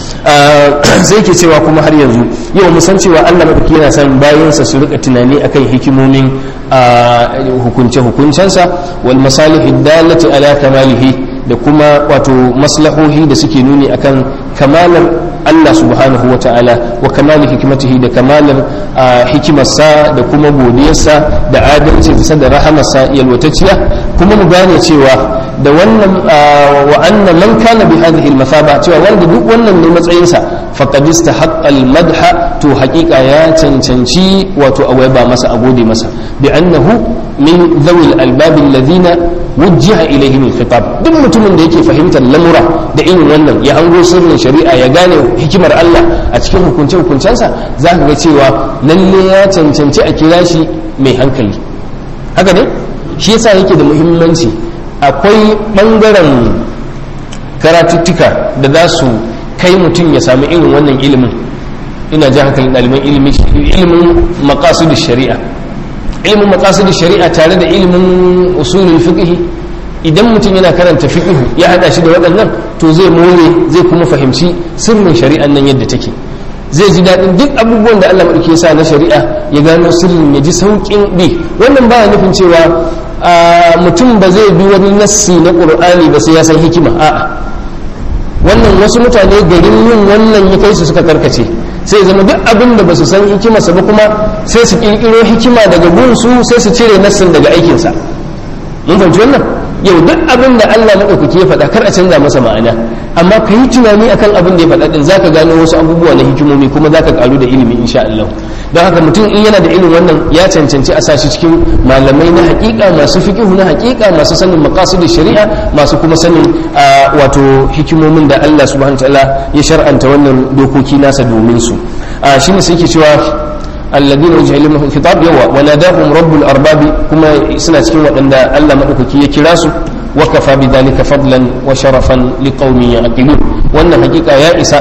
sai ke cewa kuma har yanzu yau mu san cewa Allah madauki yana son bayansa su rika tunani akan hikimomin hukunce hukuncensa wal masalihi dalati ala kamalihi da kuma wato maslahohi da suke nuni akan kamalar Allah subhanahu wa ta'ala wa kamali hikimatihi da kamalar hikimarsa da kuma godiyarsa da adalcinsa da rahamarsa yalwatacciya kuma mu gane cewa da wannan wa anna man kana bi hadhihi al-mathaba cewa wanda duk wannan ne matsayinsa faqad istahaqqa al-madha to haqiqa ya cancanci wato awaiba masa a gode masa bi annahu min dhawil albab alladhina wujjiha ilayhim al-khitab duk mutumin da yake fahimtar lamura da irin wannan ya hango sirrin shari'a ya gane hikimar Allah a cikin hukunce hukuncensa za ka ga cewa lalle ya cancanci a kira shi mai hankali haka ne shi yasa yake da muhimmanci akwai ɓangaren karatuttuka da za su kai mutum ya sami irin wannan ilimin ina ji hankalin ɗaliban ilimin ilimin maqasid shari'a ilimin maqasid shari'a tare da ilimin usulul fiqh idan mutum yana karanta fiqh ya hada shi da waɗannan to zai more zai kuma fahimci sirrin shari'an nan yadda take zai ji daɗin duk abubuwan da Allah maɗauki ya sa na shari'a ya gano sirrin ya ji sauƙin bi wannan baya nufin cewa mutum ba zai bi wani nassi na ƙur'ani ba sai ya san hikima a'a wannan wasu mutane garin yin wannan ya kai su suka karkace sai zama duk abin da ba su san hikimarsa ba kuma sai su ƙirƙiro hikima daga gunsu sai su cire nassin daga aikinsa mun fahimci wannan yau duk abin da Allah maɗaukaki ya faɗa kar a canza masa ma'ana amma ka yi tunani akan abin da ya faɗa din zaka gano wasu abubuwa na hikimomi kuma zaka karu da ilimi insha Allah don haka mutum in yana da ilimin wannan ya cancanci a sashi cikin malamai na hakika masu fiqhu na hakika masu sanin maqasidin shari'a masu kuma sanin wato hikimomin da Allah subhanahu wa ta'ala ya shar'anta wannan dokoki nasa domin su shine sai yake cewa الذين وجه لهم الخطاب يوا وناداهم رب الأرباب كما سنة كين وأن الله مدوكي يكراسو وكفى بذلك فضلا وشرفا لقوم يعقلون وأن حقيقة يا إساء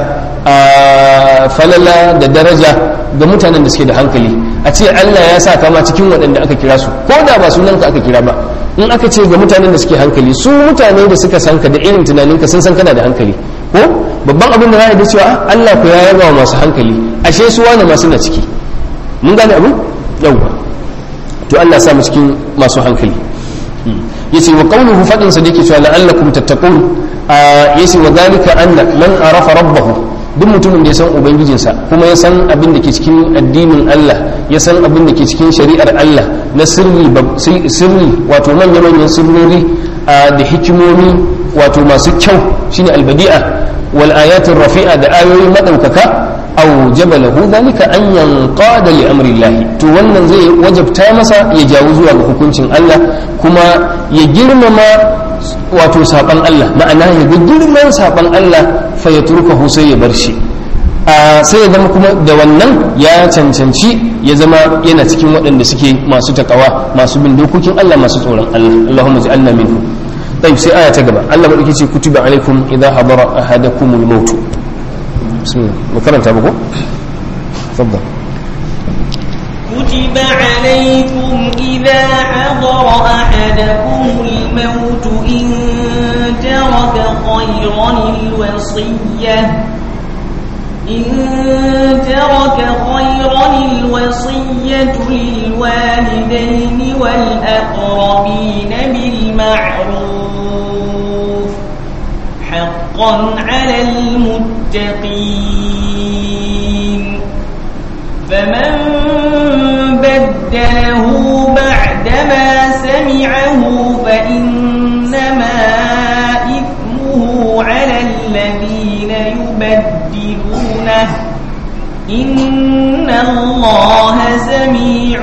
falala da daraja ga mutanen da suke da hankali a ce Allah ya sa kama cikin waɗanda aka kira su ko da ba sunanka aka kira ba in aka ce ga mutanen da suke hankali su mutane da suka san ka da irin tunaninka sun san kana da hankali ko babban abin da za a da cewa Allah ku ya yaba wa masu hankali ashe su wani masu na ciki mun gane abu yauwa to Allah sa mu cikin masu hankali yace wa qawluhu fadin sa dake cewa la'allakum tattaqun yace wa zalika anna man arafa rabbahu duk mutumin da ya san ubangijinsa kuma ya san abin da ke cikin addinin Allah ya san abin da ke cikin shari'ar Allah na sirri sirri wato manya manyan sirrori da hikimomi wato masu kyau shine albadi'a wal ayatin rafi'a da ayoyi madaukaka aw jabalahu dhalika an yanqada li amri Allah to wannan zai wajabta masa ya jawo zuwa ga hukuncin Allah kuma ya girmama wato saban Allah ma'ana ya ga girman saban Allah fa ya turkahu sai ya bar shi sai ya zama kuma da wannan ya cancanci ya zama yana cikin waɗanda suke masu takawa masu bin dokokin Allah masu tsoron Allah Allahumma ja'alna minhu طيب سي آية تقبل الله ملكي كتب عليكم إذا حضر أحدكم الموت بسم الله مكرم تابقوا تفضل
كتب عليكم إذا حضر أحدكم الموت إن ترك خيرا الوصية إن ترك خيرا الوصية للوالدين والأقربين بالمعروف حقا على المتقين فمن بدله بعدما سمعه فإنما إثمه على الذين يبدلونه إن الله سميع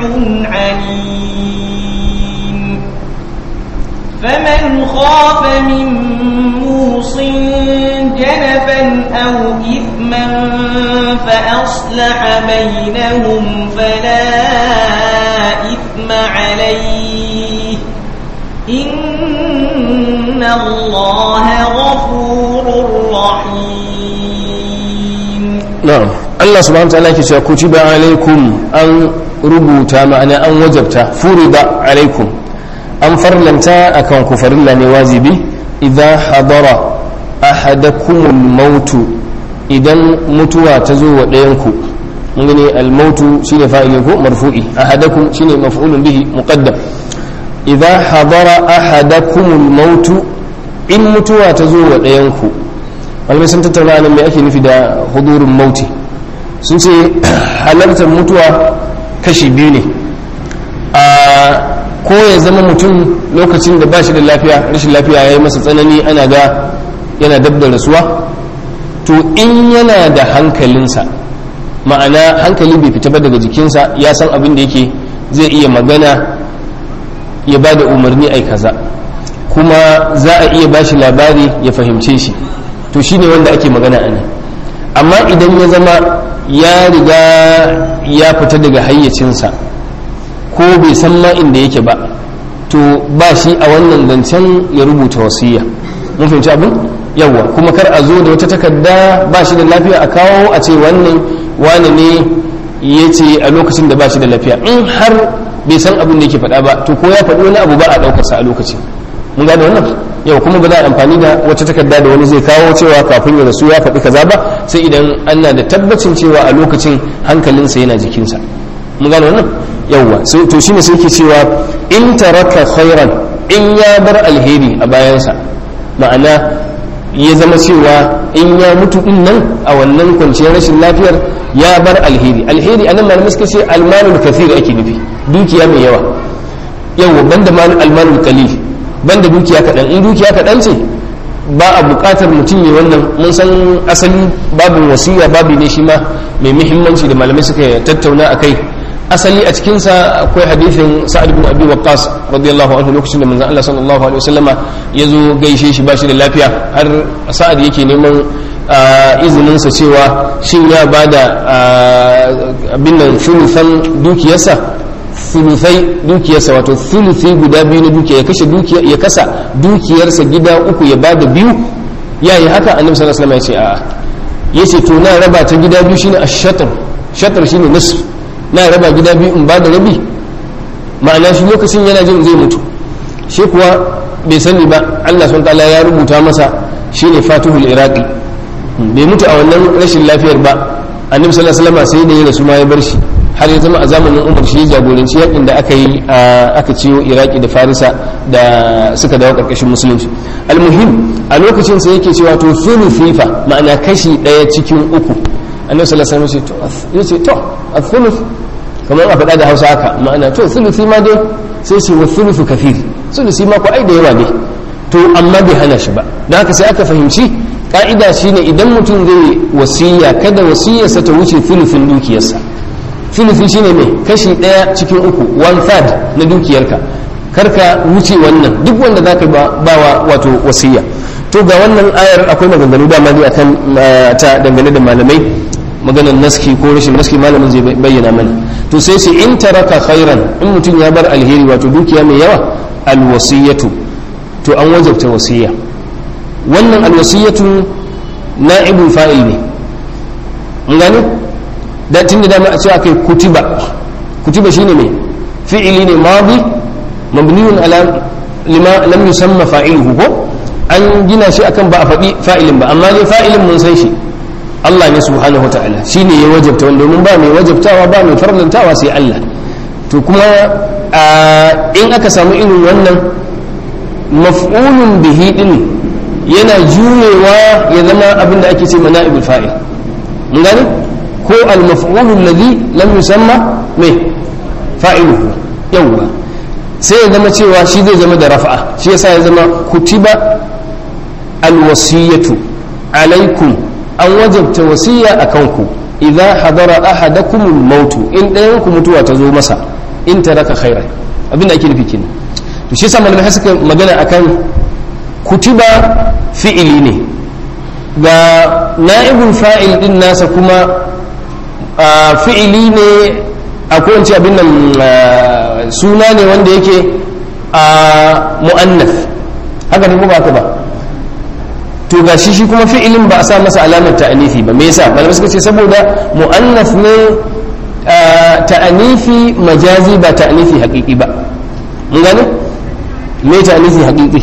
عليم فمن خاف من موص جنفا أو إثما فأصلح بينهم فلا إثم عليه إن الله غفور رحيم
na'am Allah subhanahu wataala yake cewa kutiba alaikum an rubuta ma'ana an wajabta furida alaikum an farlanta akan ku farilla ne wajibi idan hadara ahadakumul mautu idan mutuwa ta zo wa ɗayanku mun gani almautu shine fa'ilin ko marfu'i ahadakum shine maf'ulun bihi muqaddam idan hadara ahadakumul mautu in mutuwa ta zo wa ɗayanku malamai sun tattauna nan me ake nufi da hudurin mauti sun ce halartar mutuwa kashi biyu ne a ko ya zama mutum lokacin da ba shi da lafiya rashin lafiya ya yi masa tsanani ana ga yana dab da rasuwa to in yana da hankalinsa ma'ana hankali bai fita ba daga jikinsa ya san abin da yake zai iya magana ya ba da umarni ai kaza kuma za a iya ba shi labari ya fahimce shi to shi ne wanda ake magana a nan amma idan ya zama ya riga ya fita daga hayyacinsa ko bai san ma inda yake ba to ba shi a wannan zancen ya rubuta wasiya mun fahimci abin yawwa kuma kar a zo da wata takarda ba shi da lafiya a kawo a ce wannan wane ne ya ce a lokacin da ba shi da lafiya in har bai san abin da yake faɗa ba to ko ya faɗi wani abu ba a ɗaukarsa a lokacin mun gane wannan yau kuma ba za a amfani da wata takarda da wani zai kawo cewa kafin ya rasu ya faɗi kaza ba sai idan ana da tabbacin cewa a lokacin hankalinsa yana jikinsa mun gane wannan yawwa to shine sai ke cewa in taraka khairan in ya bar alheri a bayansa ma'ana ya zama cewa in ya mutu din nan a wannan kwanciyar rashin lafiyar ya bar alheri alheri anan malamai suka ce almalul kathir ake nufi dukiya mai yawa yawa banda almalul qalil banda dukiya kaɗan in dukiya kaɗan ce ba a buƙatar mutum ya wannan mun san asali babin wasiya babi ne shi ma mai muhimmanci da malamai suka tattauna a kai asali a cikinsa akwai hadithin sa'ad bin abi waqqas radiyallahu anhu lokacin da manzon Allah sallallahu alaihi wasallama ya zo gaishe shi bashi da lafiya har sa'ad yake neman izinin sa cewa shin ya bada abin nan thuluthan dukiyarsa thuluthai dukiyarsa wato thuluthi guda biyu na dukiya ya kashe dukiya ya kasa dukiyarsa gida uku ya bada biyu yayi haka annabi sallallahu alaihi wasallam ya ce a'a yace to na raba ta gida biyu shine ash-shatr shatr shine nisf na raba gida biyu in ba da rabi ma'ana shi lokacin yana jin zai mutu shi kuwa bai sani ba Allah sun ta'ala ya rubuta masa shine fatihul iraqi bai mutu a wannan rashin lafiyar ba annabi sallallahu alaihi wasallam sai da ya rasu ma ya bar shi har ya zama a zamanin umar shi ya jagoranci yakin da aka yi aka ciyo iraki da farisa da suka dawo karkashin musulunci almuhim a lokacin sai yake cewa to fifa ma'ana kashi daya cikin uku annabi sallallahu alaihi wasallam ya ce to al-thuluth kamar a faɗa da hausa haka ma'ana to thuluthi ma dai sai ce wa thuluthu kathir thuluthi ma ko ai da yawa ne to amma bai hana shi ba don haka sai aka fahimci ka'ida shine idan mutum zai wasiya kada wasiyarsa ta wuce thuluthin dukiyarsa thuluthi shine mai kashi ɗaya cikin uku one third na dukiyarka karka wuce wannan duk wanda zaka ba bawa wato wasiya to ga wannan ayar akwai maganganu dama ne akan ta dangane da malamai maganar naski ko rashin naski malamin zai bayyana mana to sai sai in taraka khairan in mutum ya bar alheri wato dukiya mai yawa alwasiyatu to an wajabta wasiya wannan alwasiyatu na'ibul fa'il ne mun gane da tun da dama a ce akai kutiba kutiba shine mai fi'ili ne madi mabniyun ala lima lam yusamma fa'iluhu ko an gina shi akan ba a faɗi fa'ilin ba amma dai fa'ilin mun san shi Allah ne subhanahu wata'ala shi ne ya wajabta wanda domin ba mai wajabtawa ba mai farlantawa sai Allah to kuma in aka samu irin wannan maf'ulun bihi din yana juyewa ya zama abin da ake ce mana'ibul fa'il mun gane ko al-maf'ulul ladhi lam yusamma mai fa'iluhu yawwa sai ya zama cewa shi zai zama da rafa'a shi yasa ya zama kutiba alwasiyatu alaikum an wajabta wasiya a kanku idza hadara ahadakum al-maut in ɗayan ku mutuwa ta zo masa in taraka khairan abin da ake nufi kenan to shi yasa malamai suka magana akan kutiba fi'ili ne ga na'ibul fa'il din nasa kuma fi'ili ne akwai wance abin nan suna ne wanda yake mu'annas haka ne ko ba ka ba to ga shi shi kuma fi'ilin ba a sa masa alamar ta'anifi ba me yasa malamai suka ce saboda mu'annas ne ta'anifi majazi ba ta'anifi haƙiƙi ba mun gane me ta'anifi haƙiƙi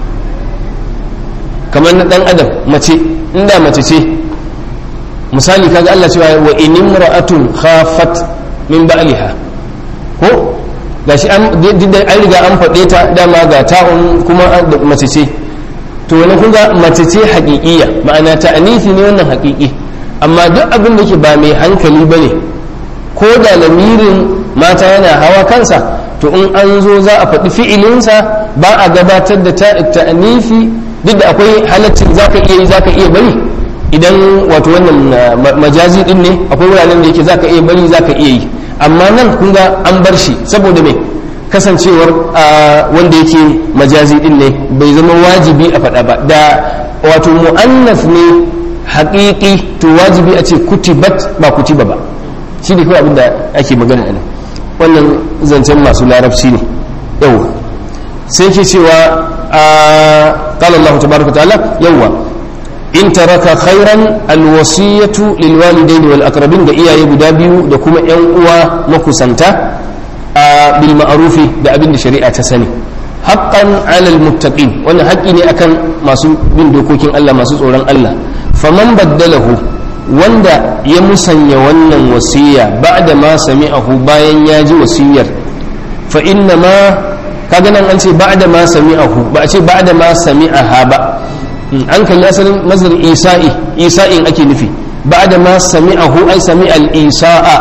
kamar na dan adam mace inda mace ce misali kaga Allah cewa wa in imra'atun khafat min ba'liha ko gashi an an riga an faɗe ta dama ga ta'un kuma mace ce to wani kun ga mace ce haƙiƙiya ma'ana ta'anifi ne wannan haƙiƙi amma duk abin da ke ba mai hankali bane ko da lamirin mata yana hawa kansa to in an zo za a faɗi fi'ilinsa ba a gabatar da ta'anifi duk da akwai halaccin zaka iya yi zaka iya bari idan wato wannan majazi din ne akwai wuraren da yake zaka iya bari zaka iya yi amma nan kun ga an bar shi saboda mai kasancewar wanda yake majazi din ne bai zama wajibi a faɗa ba da wato mu'annas ne haƙiƙi to wajibi a ce kutibat ba kutiba ba shi ne kawai abin da ake magana nan wannan zancen masu larabci ne yau sai ke cewa قال الله تبارك وتعالى يوا in taraka khairan alwasiyatu lilwalidaini wal aqrabin da iyaye guda biyu da kuma yan uwa makusanta a bil ma'rufi da abin da shari'a ta sani haqqan 'alal muttaqin wannan haƙƙi ne akan masu bin dokokin Allah masu tsoron Allah faman baddalahu wanda ya musanya wannan wasiya ba'da ma sami'ahu bayan ya ji wasiyar fa inna ma kaga nan an ce ba'da ma sami'ahu ba a ce ba'da ma sami'aha ba an kalli asalin mazhar isa'i isa'in ake nufi ba'da ma sami'ahu ay sami'a al-isa'a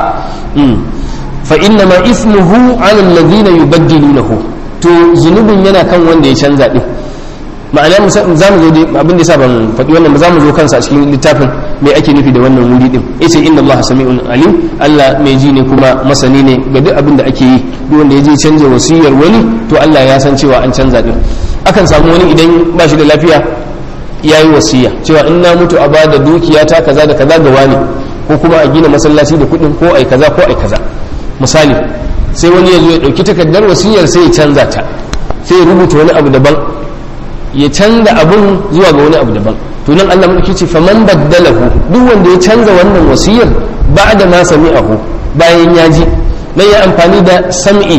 fa inna ma ismuhu 'ala alladhina yubaddilunahu to zunubin yana kan wanda ya canza din ma'ana za mu zo dai abin da yasa ban faɗi wannan ba za mu zo kansa a cikin littafin me ake nufi da wannan wuri din yace inna allaha sami'un alim Allah mai ji ne kuma masani ne ga duk abin da ake yi duk wanda ya je canja wasiyar wani to Allah ya san cewa an canza din akan samu wani idan ba shi da lafiya ya yi wasiya cewa in na mutu a bada dukiya ta kaza da kaza ga wani ko kuma a gina masallaci da kuɗin ko ai kaza ko ai kaza misali sai wani ya zo ya ɗauki takardar wasiyar sai ya canza ta sai ya rubuta wani abu daban ya canza abun zuwa ga wani abu daban to nan Allah mulki ce faman baddalahu duk wanda ya canza wannan wasiyar ba'da ma sami'ahu bayan ya ji nan ya amfani da sam'i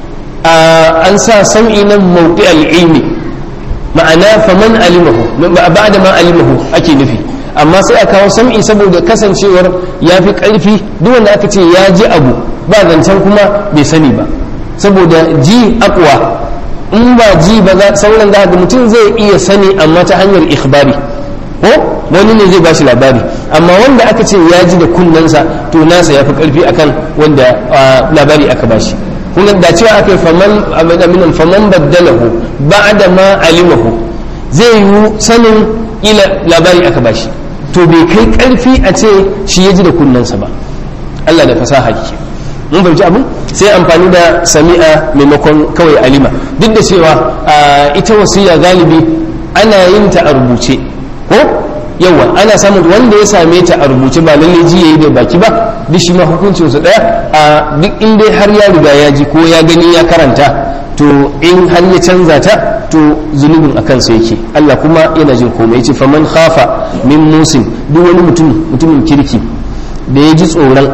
an sa sam'i nan mawqi al-ilmi ma'ana faman alimahu ba'da ma alimahu ake nufi amma sai a kawo sam'i saboda kasancewar ya fi ƙarfi duk wanda aka ce ya ji abu ba zancen kuma bai sani ba saboda ji akwa in ba ji ba sauran za ga mutum zai iya sani amma ta hanyar ikhbari ko wani ne zai bashi labari amma wanda aka ce ya ji da kunnensa to nasa ya fi karfi akan wanda labari aka bashi kuma da cewa aka yi faman aminan faman baddalahu ba'da ma alimahu zai yi sanin ila labari aka bashi to bai kai karfi a ce shi ya ji da kunnensa ba Allah da fasaha ke mun bai abin sai amfani da sami'a maimakon kawai alima duk da cewa ita wasiya galibi ana yin ta a rubuce ko yawa ana samun wanda ya same ta a rubuce ba lalle ji yayi da baki ba duk shi ma hukuncin su daya a duk in dai har ya riga ya ji ko ya gani ya karanta to in har ya canza ta to zunubin a kansa yake Allah kuma yana jin komai yace faman khafa min musin duk wani mutum mutumin kirki da ya ji tsoron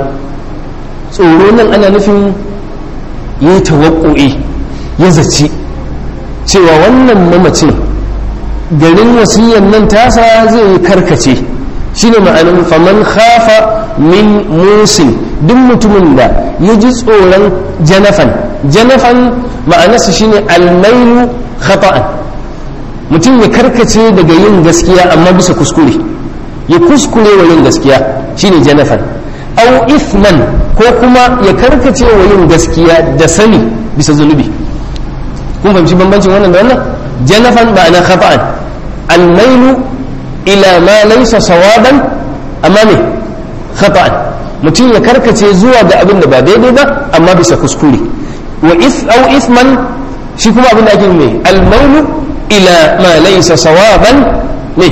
tsoro nan ana nufin ya tawakku'i ya zaci cewa wannan mamacin garin wasiyan nan tasa zai karkace shine ma'anin faman khafa min musin duk mutumin da ya ji tsoron janafan janafan ma'anarsa shine almailu khata'an mutum ya karkace daga yin gaskiya amma bisa kuskure ya kuskure wa yin gaskiya shine janafan au ithman ko kuma ya karkace wa yin gaskiya da sani bisa zunubi kun fahimci bambancin wannan da wannan janafan ma'ana khata'an almailu ila ma laysa sawaban amma me khata'an mutum ya karkace zuwa ga abin da ba daidai ba amma bisa kuskure wa if au ithman shi kuma abin da ake mai almailu ila ma laysa sawaban ne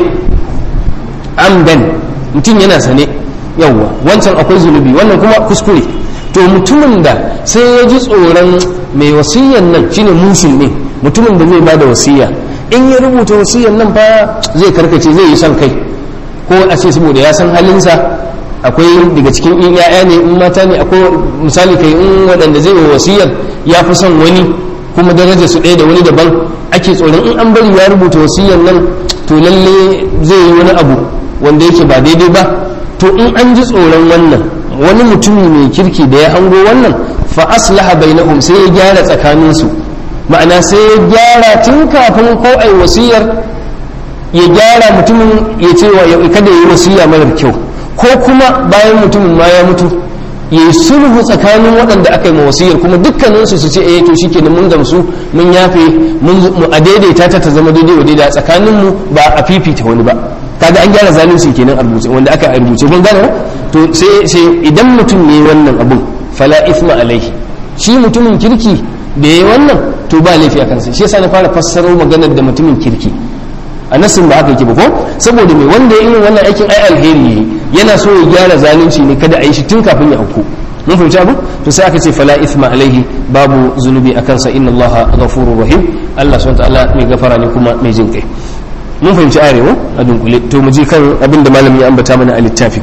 amdan mutum yana sane yawwa wancan akwai zunubi wannan kuma kuskure to mutumin da sai ya ji tsoron mai wasiyan nan shine musul ne mutumin da zai bada wasiya in ya rubuta wasiyan nan fa zai karkace zai yi son kai ko a ce saboda ya san halinsa akwai daga cikin in ya'ya ne in mata ne akwai misali kai in waɗanda zai yi wasiyar ya fi son wani kuma daraja su ɗaya da wani daban ake tsoron in an bari ya rubuta wasiyan nan to lalle zai yi wani abu wanda yake ba daidai ba to in an ji tsoron wannan wani mutumi mai kirki da ya hango wannan fa aslaha bainahum sai ya gyara tsakaninsu ma'ana sai ya gyara tun kafin ko ai wasiyar ya gyara mutumin ya ce wa kada yi wasiya marar kyau ko kuma bayan mutumin ma ya mutu ya yi sulhu tsakanin waɗanda aka yi ma wasiyar kuma dukkaninsu su ce eh to shike mun gamsu mun yafe mun a daidaita ta ta zama daidai wa daidai tsakaninmu ba a fifita wani ba kaga an gyara zalunci kenan a rubuce wanda aka rubuce kun gane to sai sai idan mutum ne wannan abun fala ithma alaihi shi mutumin kirki da yayi wannan to ba laifi a kansa shi yasa na fara fassaro maganar da mutumin kirki a nasin ba haka yake ba ko saboda mai wanda ya irin wannan aikin ai alheri yayi yana so ya gyara zalunci ne kada a yi shi tun kafin ya auku mun fahimci abu to sai aka ce fala ithma alaihi babu zunubi akan sa inna allaha ghafurur rahim Allah subhanahu wa ta'ala mai gafara ne kuma mai jin kai mun fahimci arewa a dunkule to mu je kan abin da malami ya ambata mana a littafi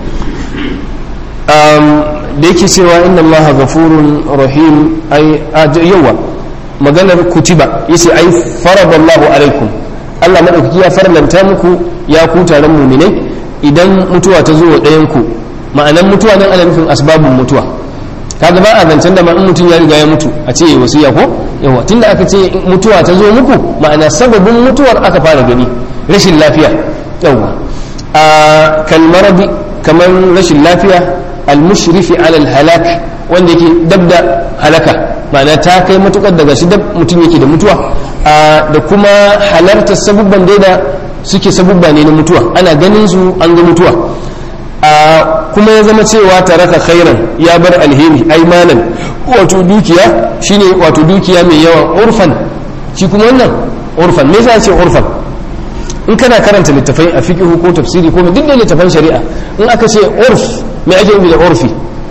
da yake cewa inna allaha ghafurun rahim ay yawa maganar kutiba yace ai faradallahu alaikum Allah madaukaki ya farlanta muku ya ku taron mu'minai idan mutuwa ta zo wa ɗayan ku ma'anan mutuwa nan ana nufin asbabun mutuwa kaga ba a zancen da ma in mutum ya riga ya mutu a ce wasiya ko yawa tunda aka ce mutuwa ta zo muku ma'ana sababin mutuwar aka fara gani rashin lafiya yawa a kalmarabi kamar rashin lafiya almushrifi alal halak wanda yake dab da halaka ma'ana ta kai matukar daga shi dab mutum yake da mutuwa da kuma halartar sabubban dai da suke sabubba ne na mutuwa ana ganin su an ga mutuwa kuma ya zama cewa taraka khairan ya bar alheri aimanan wato dukiya shine wato dukiya mai yawa urfan shi kuma wannan urfan me yasa ce urfan in kana karanta littafai a fiqh ko tafsiri ko duk da littafan shari'a in aka ce urf me ake nufi da urfi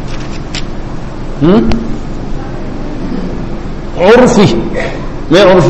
urfi me urfi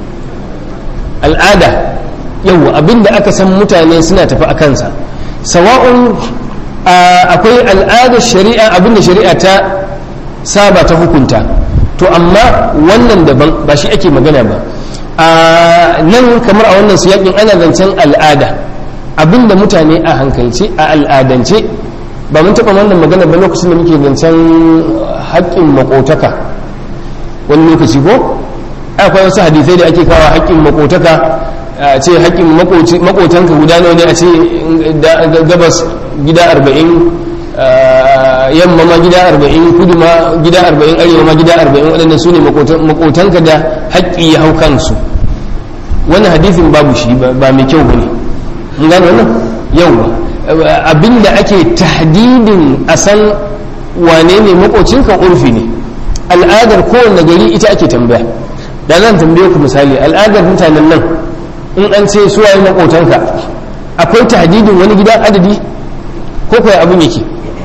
al'ada yau abinda aka san mutane suna tafi a kansa sawa'un akwai al'adar shari'a abinda shari'a ta saba ta hukunta to amma wannan daban ba shi ake magana ba nan kamar a wannan siyakin ana zancen al'ada abinda mutane a hankalce a al'adance ba mun taɓa wannan magana ba lokacin da muke zancen haƙƙin makotaka wani lokaci ko akwai wasu hadisai da ake kawo haƙƙin makotaka a ce haƙƙin makotanka guda nawa ne a ce gabas gida arba'in yamma ma gida arba'in kudu ma gida arba'in arewa ma gida arba'in waɗanda su ne makotanka da haƙƙi ya hau kansu wani hadisin babu shi ba mai kyau ba ne mun gane wannan yau abinda ake tahdidin a san wane ne makocinka urfi ne al'adar kowanne gari ita ake tambaya da zan tambaye ku misali al'adar mutanen nan in an ce su waye makotanka akwai tahdidin wani gida adadi ko kai abin yake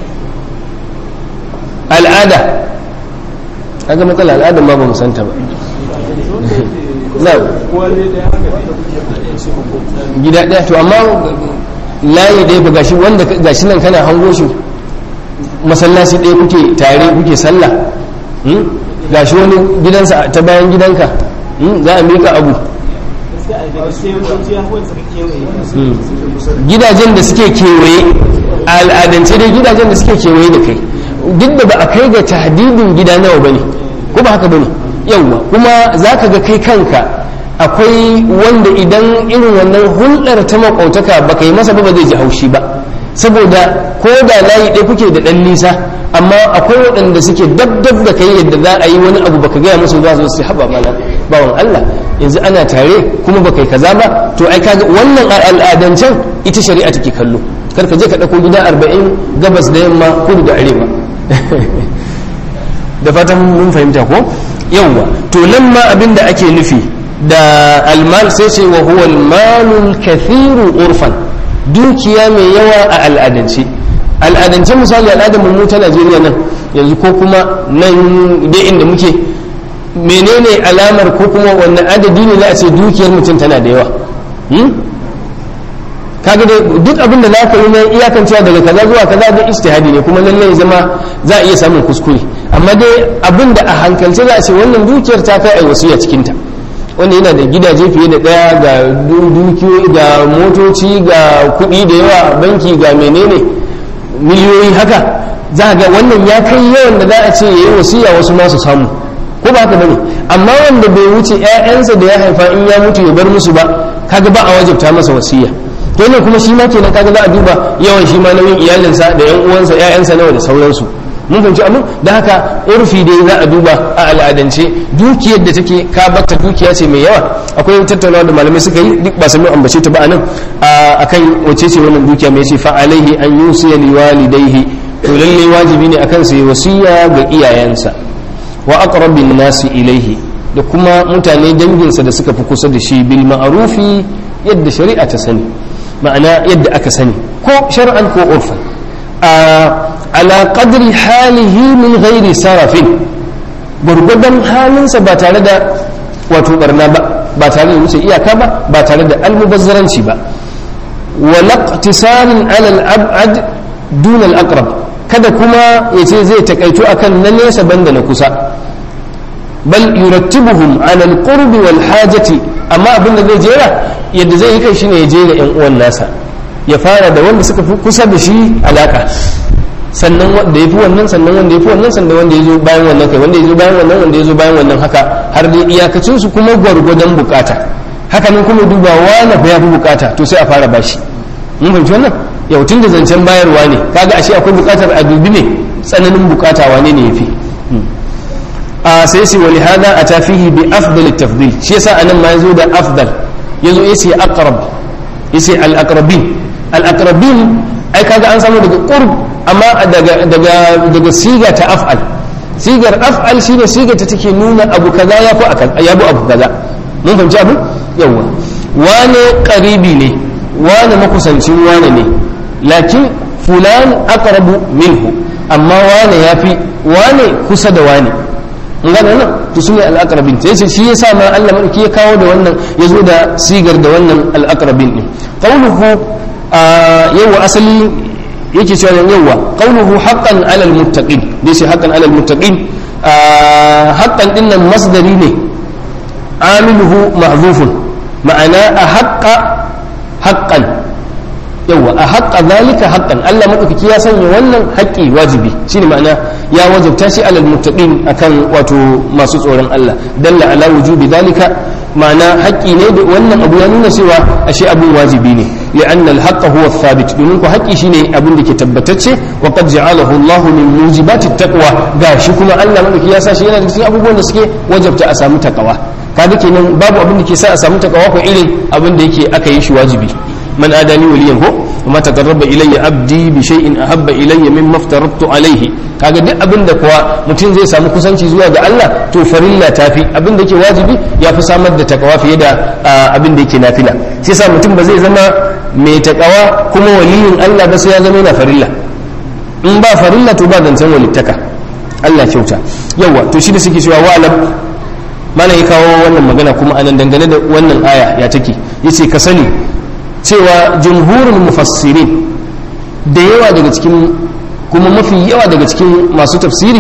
al'ada kaga matsala al'adar ma ba mu santa ba na gida daya to amma layi ɗaya ba gashi wanda gashi nan kana hango shi masallaci ɗaya kuke tare kuke sallah gashi wani gidansa ta bayan gidanka za a miƙa abu gidajen da suke kewaye a al'adance dai gidajen da suke kewaye da kai duk da ba a kai ga tahdidin gida nawa bane ko ba haka bane yawwa kuma za ka ga kai kanka akwai wanda idan irin wannan hulɗar ta makautaka ba ka yi masa ba ba zai ji haushi ba saboda ko da layi ɗaya kuke da ɗan nisa amma akwai waɗanda suke dab dab da kai yadda za a yi wani abu baka gaya musu ba su su haɓa mana bawan Allah yanzu ana tare kuma ba kai kaza ba to ai kaga wannan al'adancen ita shari'a take kallo kar ka je ka ɗauko gida arba'in gabas da yamma kudu da arewa da fatan mun fahimta ko yawwa to nan ma abin da ake nufi da almal sai ce wa huwa almalul kathiru urfan dukiya mai yawa a al'adance al'adance misali al'adar mu ta Najeriya nan yanzu ko kuma nan dai inda muke menene alamar ko kuma wannan adadi ne za a ce dukiyar mutum tana da yawa kaga dai duk abin da zaka yi na iyakan cewa daga kaza zuwa kaza da ijtihadi ne kuma lallai zama za a iya samun kuskure amma dai abin da a hankalce za a ce wannan dukiyar ta kai ai wasiya cikin ta wanda yana da gidaje fiye da daya ga dukiyoyi ga motoci ga kuɗi da yawa banki ga menene miliyoyi haka za ga wannan ya kai yawan da za a ce yayi wasiya wasu masu samu ko ba haka bane amma wanda bai wuce ƴaƴansa da ya haifa in ya mutu ya bar musu ba kaga ba a wajabta masa wasiya to ne kuma shi ma kenan kaga za a duba yawan shi ma nauyin iyalinsa da ƴan uwansa ƴaƴansa nawa da sauransu mun fahimci abin da haka urfi dai za a duba a al'adance dukiyar da take ka batta dukiya ce mai yawa akwai tattaunawa da malamai suka yi duk ba su ambace ta ba anan akan wace ce wannan dukiya mai ce fa alaihi an yusiya liwalidayhi to lalle wajibi ne akan sa yi wasiya ga iyayensa wa aqrabin nasi ilaihi da kuma mutane danginsa da suka fi kusa da shi bil ma'rufi yadda shari'a ta sani ma'ana yadda aka sani ko shar'an ko urfan ala qadri halihi min ghairi sarafin gurgudan halinsa ba tare da wato barna ba ba tare da wuce iyaka ba ba tare da almubazzaranci ba wa laqtisarin ala al-ab'ad duna al-aqrab kada kuma yace zai takaito akan na nesa banda na kusa bal yurattibuhum ala alqurbi wal hajati amma abin da zai jera yadda zai yi kai shine ya jera yan uwan nasa ya fara da wanda suka fi kusa da shi alaka sannan wanda ya fi wannan sannan wanda ya fi wannan sannan wanda ya zo bayan wannan kai wanda ya zo bayan wannan wanda ya zo bayan wannan haka har dai iyakacin su kuma gwargwadon bukata haka nan kuma duba wani fa ya fi bukata to sai a fara bashi mun fahimci wannan yau tun da zancen bayarwa ne kaga ashe akwai bukatar a dubi ne tsananin bukata wane ne yafi a sai sai wali hada a tafihi bi afdal tafdil shi yasa anan ma yazo da afdal yazo yace aqrab yace al aqrabin al aqrabin ai kaga an samu daga qurb amma daga daga daga siga ta af'al sigar af'al shine sigar ta take nuna abu kaza ya fi ya bu abu kaza mun fahimci abu yawa wane qaribi ne wane makusancin wane ne lakin fulan aqrabu minhu amma wane yafi wane kusa da wane in gane nan to su ne al'akarabin ta yace shi yasa ma Allah madauki ya kawo da wannan ya zo da sigar da wannan al'akarabin din qawluhu yawa asali yake cewa yawa qawluhu haqqan 'ala al-muttaqin dai shi haqqan 'ala al-muttaqin haqqan din nan masdari ne amiluhu mahzufun ma'ana a haqqa haqqan yawa a haƙa zalika haƙƙan Allah maɗaukaki ya sanya wannan haƙƙi wajibi shine ma'ana ya wajabta shi alal muttaqin akan wato masu tsoron Allah dalla ala wujubi zalika ma'ana haƙƙi ne da wannan abu ya nuna cewa ashe abun wajibi ne li'anna al-haqqa huwa thabit domin ko haƙƙi shine abin da ke tabbatacce wa qad ja'alahu Allahu min mujibati taqwa gashi kuma Allah maɗaukaki ya sa shi yana da cikin abubuwan da suke wajabta a samu taqwa kaga kenan babu abin da ke sa a samu taqwa ko irin abin da yake aka yi shi wajibi من آداني وليا هو وما تقرب إلي عبدي بشيء أحب إلي مما افترضت عليه kaga duk abin da kuwa mutum zai samu kusanci zuwa ga Allah to farilla tafi abin da yake wajibi ya fi samar da takawa fiye da abin da yake nafila sai sa mutum ba zai zama mai takawa kuma waliyin Allah ba sai ya zama yana farilla in ba farilla to ba zancen walittaka Allah kyauta yawa to shi da suke cewa wa'alam mana ya kawo wannan magana kuma anan dangane da wannan aya ya take yace ka sani cewa jumhurin mufassirin da yawa daga cikin kuma mafi yawa daga cikin masu tafsiri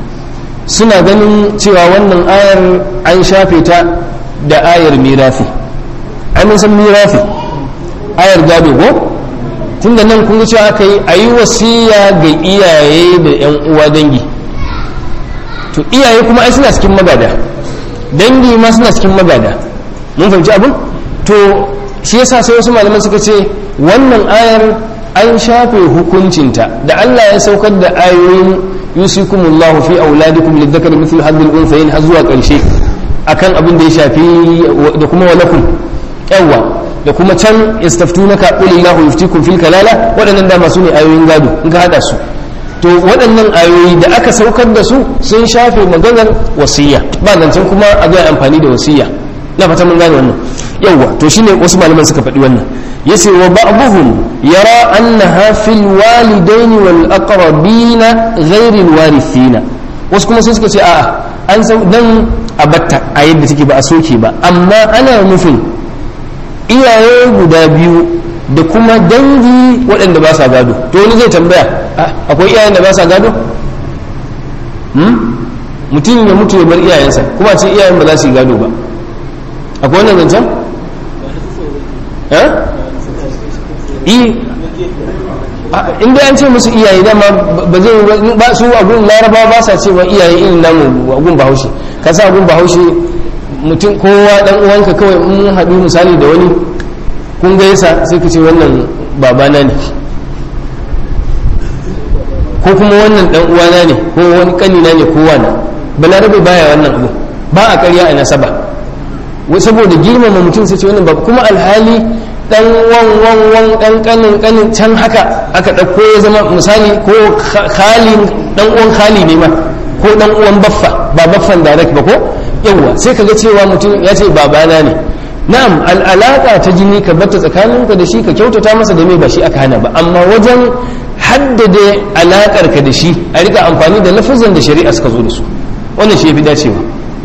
suna ganin cewa wannan ayar an shafe ta da ayar mirafi an san mirafi ayar gado ko tunda nan kun ga cewa aka yi a yi wasiya ga iyaye da 'yan uwa dangi to iyaye kuma ai suna cikin magada dangi ma suna cikin magada mun fahimci abin to shi yasa sai wasu malaman suka ce wannan ayar an shafe hukuncinta da Allah ya saukar da ayoyin yusikumullahu fi auladikum lidhakari mithlu hadhil unthayayn har zuwa karshe akan abin da ya shafi da kuma walakum yawa da kuma can yastaftunaka qul illahu yuftikum fil kalala waɗannan dama su ne ayoyin gado in ka hada su to waɗannan ayoyi da aka saukar da su sun shafe maganar wasiya ba zancen kuma a ga amfani da wasiya na fata mun gane wannan yawa to shine wasu malaman suka faɗi wannan yace wa ba'dhum yara annaha fil walidain wal aqrabin ghayr al warithina wasu kuma sai suka ce a'a an san dan abatta a yadda take ba a soke ba amma ana nufin iyaye guda biyu da kuma dangi waɗanda ba sa gado to wani zai tambaya akwai iyayen da ba sa gado mutum ya mutu ya bar iyayensa kuma ce iyayen ba za su yi gado ba akwai wannan zancen? inda an ce musu iyaye dama ba zai ba su agun laraba ba sa cewa iyaye irin namu agun bahaushe ka sa agun bahaushe mutum kowa dan uwanka kawai in haɗu misali da wani kun gaisa sai ka ce wannan babana ne ko kuma wannan dan uwana ne ko wani kanina ne ko wani balarabe baya wannan abu ba a karya a nasaba saboda girmama mutum sai ce wannan babu kuma alhali dan wan wan wan dan kanin kanin can haka aka dauko ya zama misali ko khali dan uwan khali ne ma ko dan uwan baffa ba baffan direct ba ko yawa sai kaga cewa mutum ya ce babana ne na'am al'alaka ta jini ka batta tsakaninka da shi ka kyautata masa da me ba shi aka hana ba amma wajen haddade alakar ka da shi a rika amfani da lafazan da shari'a suka zo da su wannan shi ya fi dacewa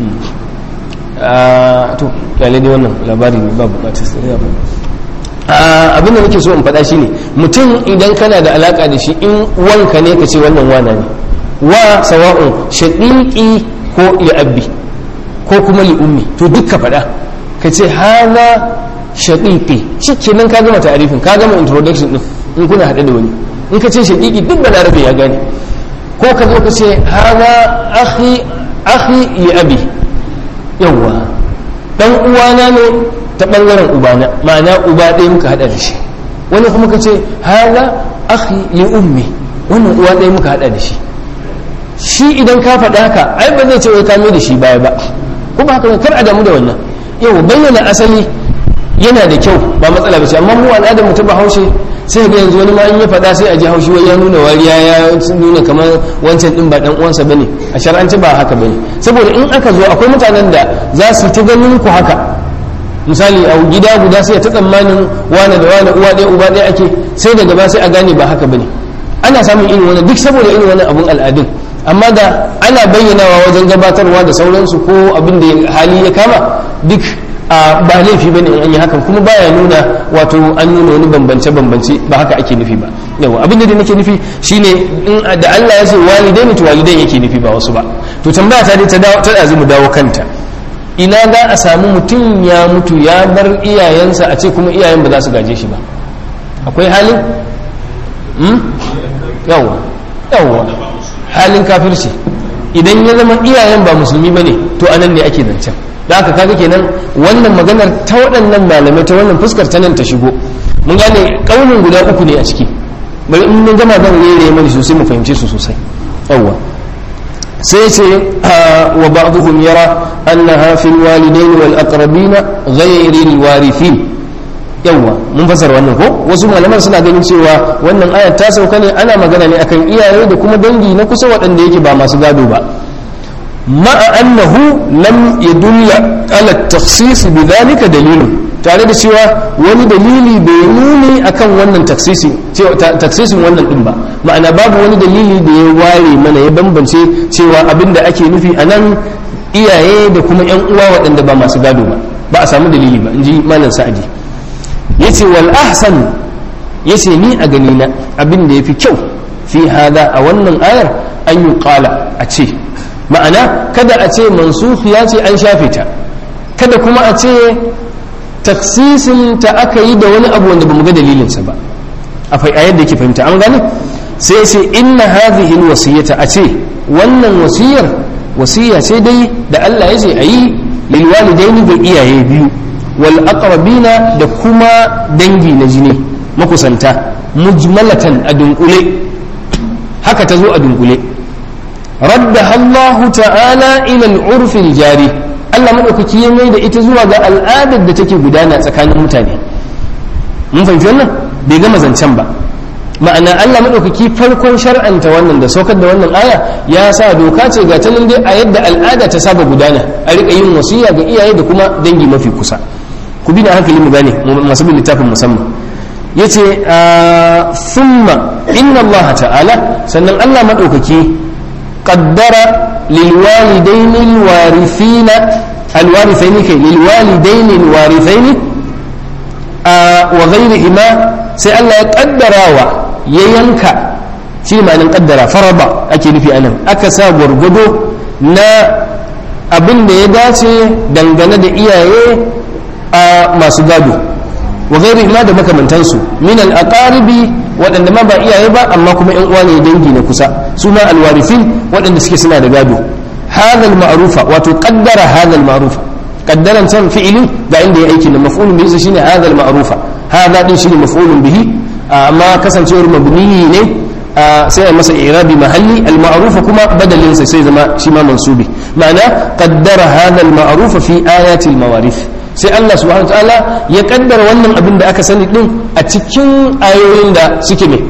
to kyale dai wannan labari ne ba bukatar sai abin da nake so in faɗa shine mutum idan kana da alaka da shi in wanka ne ka ce wannan wana ne wa sawa'un shaqiqi ko ya abbi ko kuma li ummi to duk ka faɗa ka ce haza shaqiqi shikenan ka gama ta'arifin ka gama introduction din in kuna haɗe da wani in ka ce shaqiqi duk balarabe ya gane ko ka zo ka ce haza akhi akhi li abi yawwa dan uwana ne ta bangaren ubana ma'ana uba ɗaya muka haɗa da shi wani kuma ka ce haza akhi li ummi wannan uwa ɗaya muka haɗa da shi shi idan ka faɗa haka ai ba zai ce wai kame da shi baya ba kuma haka kar a damu da wannan yau bayyana asali yana da kyau ba matsala ba ce amma mu al'adar mu ta bahaushe sai ga yanzu wani ma in ya faɗa sai a ji haushi wai ya nuna wariya ya nuna kamar wancan din ba dan uwansa bane a shar'anci ba haka bane saboda in aka zo akwai mutanen da za su ta ganin ku haka misali a gida guda sai ta tsammanin wane da wane uwa ɗaya uba ɗaya ake sai daga ba sai a gane ba haka bane ana samun irin wannan duk saboda irin wannan abun al'adun amma da ana bayyanawa wajen gabatarwa da sauransu ko abin da hali ya kama duk a ba laifi bane in an yi hakan kuma baya nuna wato an nuna wani bambance bambance ba haka ake nufi ba yawa abin da nake nufi shine in da Allah ya ce walidai ne to walidai yake nufi ba wasu ba to tambaya ta dai ta dawo ta dazu mu dawo kanta ina za a samu mutum ya mutu ya bar iyayensa a ce kuma iyayen ba za su gaje shi ba akwai halin yawa yawa halin kafirci idan ya zama iyayen ba musulmi ba ne to anan ne ake zancen da aka kaga kenan wannan maganar ta waɗannan malamai ta wannan fuskar ta nan ta shigo mun gane ƙaunin guda uku ne a ciki bari in mun gama zan rere mana sosai mu fahimce su sosai yawwa sai ce wa ba'dhum yara annaha fil walidain wal aqrabin ghayri al warithin yawwa mun fasar wannan ko wasu malaman suna ganin cewa wannan ayat ta sauka ne ana magana ne akan iyaye da kuma dangi na kusa waɗanda yake ba masu gado ba ma'a annahu lam yadulla ala takhsis bidhalika dalilun tare da cewa wani dalili bai nuni akan wannan taksisin taksisin wannan din ba ma'ana babu wani dalili da ya ware mana ya bambance cewa abinda ake nufi a nan iyaye da kuma yan uwa waɗanda ba masu gado ba ba a samu dalili ba in ji malam sa'adi yace wal ahsan yace ni a gani na abin da yafi kyau fi hada a wannan ayar an yi qala a ce ma'ana kada a ce mansukhiya ce an shafe ta kada kuma a ce taksisin ta aka yi da wani abu wanda bamu ga dalilinsa ba a yadda yake fahimta an gane sai ce inna hadhihi alwasiyata a ce wannan wasiyar wasiya ce dai da Allah ya ce ayi lil walidaini ga iyaye biyu wal aqrabina da kuma dangi na jini makusanta mujmalatan a dunkule haka ta zo a dunkule radda Allah ta'ala ila al-urf al-jari Allah madaukaki ya mai da ita zuwa ga al'adar da take gudana tsakanin mutane mun fahimci wannan bai gama zancen ba ma'ana Allah madaukaki farkon shar'anta wannan da saukar da wannan aya ya sa doka ce ga ta dai a yadda al'ada ta saba gudana a rika yin wasiya ga iyaye da kuma dangi mafi kusa ku bi da hankali mu gane masu bin littafin musamman yace thumma inna Allah ta'ala sannan Allah madaukaki qaddara lil walidaini al warithina al warithaini kai lil walidaini al warithaini wa ghayrihima sai Allah ya kaddarawa ya yanka shi ne ma'anin kaddara faraba ake nufi anan aka sa gwargwado na abin da ya dace dangane da iyaye a masu gado wa gairi ma da makamantansu min al-aqaribi waɗanda ma ba iyaye ba amma kuma yan uwa ne dangi na kusa su ma alwarifin waɗanda suke suna da gado hadha al-ma'rufa wato qaddara hadha al-ma'rufa qaddaran can fi'ili ga inda ya aiki na maf'ulun bihi shine hadha al-ma'rufa hadha din shine maf'ulun bihi amma kasancewar mabni ne sai a masa irabi mahalli al-ma'rufa kuma badalin sa sai zama shi ma mansubi ma'ana qaddara hadha al-ma'rufa fi ayati al-mawarith sai Allah subhanahu ta'ala ya kaddara wannan abin da aka sani din a cikin ayoyin da suke ne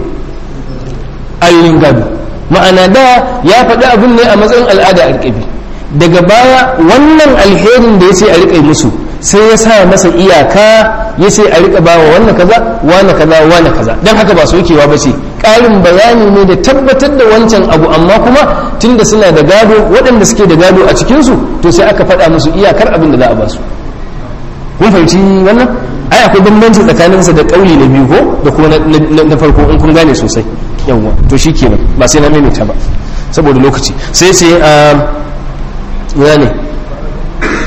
ayoyin gado ma'ana da ya faɗi abin ne a matsayin al'ada a riƙabi daga baya wannan alherin da ya ce a riƙa musu sai ya sa masa iyaka ya ce a riƙa bawa wannan kaza wane kaza wane kaza don haka ba sokewa ba ce ƙarin bayani ne da tabbatar da wancan abu amma kuma tunda suna da gado waɗanda suke da gado a cikinsu to sai aka faɗa musu iyakar abin da za a ba su kun fahimci wannan ai akwai bambanci tsakaninsa da kauli na biyu ko da kuma na farko in kun gane sosai yawwa to shi kenan ba sai na maimaita ba saboda lokaci sai sai a ya ne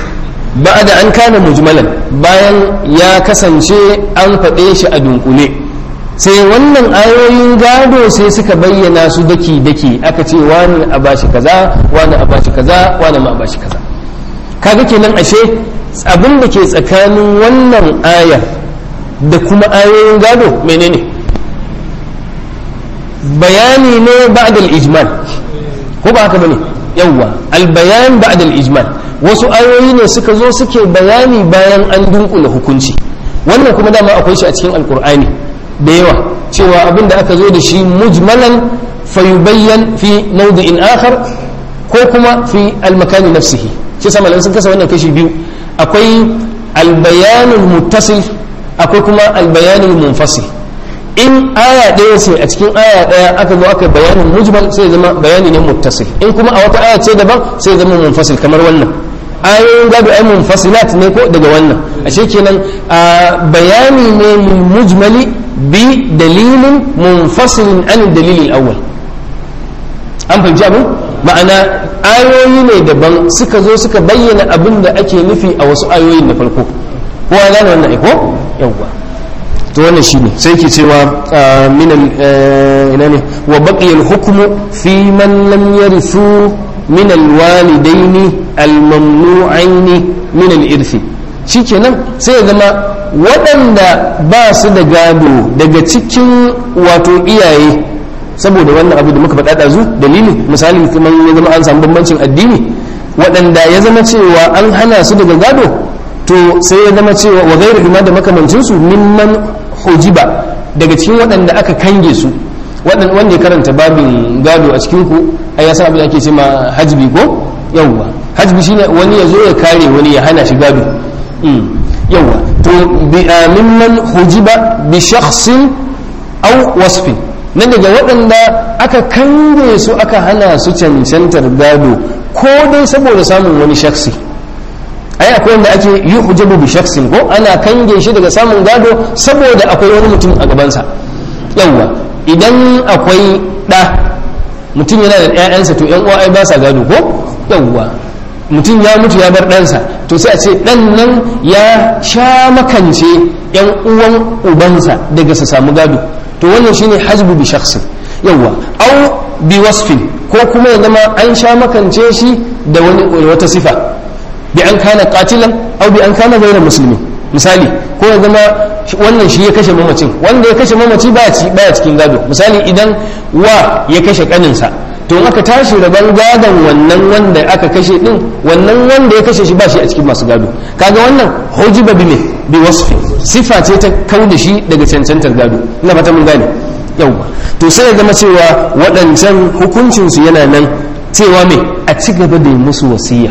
ba'da an kana mujmalan bayan ya kasance an faɗe shi a dunkule sai wannan ayoyin gado sai suka bayyana su daki daki aka ce wani a bashi kaza wani a bashi kaza wani ma a bashi kaza kaga kenan ashe abin da ke tsakanin wannan ayar da kuma ayoyin gado menene bayani ne ba'da al-ijmal ko ba haka bane yawwa al-bayan ba'da al-ijmal wasu ayoyi ne suka zo suke bayani bayan an dunkula hukunci wannan kuma dama akwai shi a cikin alkur'ani da yawa cewa abin da aka zo da shi mujmalan fayubayyan fi mawdi'in akhar ko kuma fi al-makani nafsihi shi sama sun kasa wannan kashi biyu akwai al-bayanul muttasil akwai kuma al-bayanul munfasil in aya ɗaya ce a cikin aya ɗaya aka zo aka bayanin mujmal sai zama bayani ne muttasil in kuma a wata aya ce daban sai zama munfasil kamar wannan ayoyin gado ai munfasilat ne ko daga wannan ashe kenan bayani ne lil mujmali bi dalilin munfasilin an dalilin awwal an fahimci abin ma'ana ayoyi ne daban suka zo suka bayyana abin da ake nufi a wasu ayoyin na farko kowa gane wannan aiko yawwa to wannan shine sai ke cewa min ina ne wa baqiya al-hukmu fi man lam yarithu min al-walidaini al-mamnu'aini min al-irthi shikenan sai ya zama waɗanda ba su da gado daga cikin wato iyaye saboda wannan abu da muka faɗa ɗazu dalili misali kuma ya zama an samu bambancin addini waɗanda ya zama cewa an hana su daga gado to sai ya zama cewa wa gairu ma da makamancinsu mimman hujiba daga cikin waɗanda aka kange su wanda ya karanta babin gado a cikin ku ai ya san abin da ake cewa hajbi ko yawwa hajbi shine wani ya zo ya kare wani ya hana shi gado yawwa to mimman hujiba bi shakhsin aw wasfin nan daga waɗanda aka kange su aka hana su cancantar gado ko dai saboda samun wani shaksi ai akwai wanda ake yi hujabu bi shaksin ko ana kange shi daga samun gado saboda akwai wani mutum a gabansa yawwa idan akwai ɗa mutum yana da ƴaƴansa to ƴan uwa ai ba sa gado ko yawwa mutum ya mutu ya bar ɗansa to sai a ce ɗan nan ya sha makance ƴan uwan ubansa daga su samu gado to wannan shine hajbu bi shaksin yawwa au bi wasfin ko kuma ya zama an sha makance shi da wani wata sifa bi an kana qatilan aw bi an kana ghayra muslimi misali ko ya zama wannan shi ya kashe mamacin wanda ya kashe mamaci baya ci baya cikin gado misali idan wa ya kashe kaninsa to aka tashi rabon gadon wannan wanda aka kashe din wannan wanda ya kashe shi ba shi a cikin masu gado kaga wannan hujiba bi me bi wasfi sifa ce ta kauda shi daga cancantar gado ina fata mun gane yauwa to sai ya zama cewa waɗancan hukuncinsu yana nan cewa me a ci gaba da musu wasiya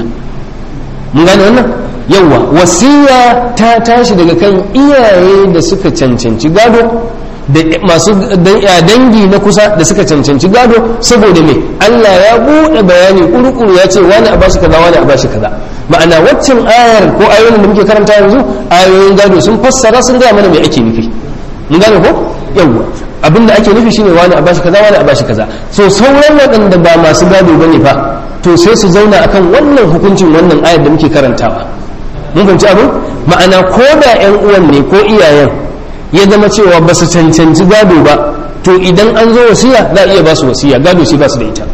mun gane wannan yawa wasiya ta tashi daga kan iyaye da suka cancanci gado da masu dangi na kusa da suka cancanci gado saboda me Allah ya buɗe bayani kurukuru ya ce wani a bashi kaza wani a bashi kaza ma'ana waccan ayar ko ayoyin da muke karanta yanzu ayoyin gado sun fassara sun gaya mana me ake nufi mun gane ko yawa abin da ake nufi shine wani a bashi kaza wani a bashi kaza so sauran waɗanda ba masu gado bane fa to sai su zauna akan wannan hukuncin wannan ayar da muke karantawa mun fahimci abin ma'ana ko da yan uwan ne ko iyayen ya zama cewa ba su cancanci gado ba to idan an zo wasiya za a iya ba su wasiya gado shi ba su da ita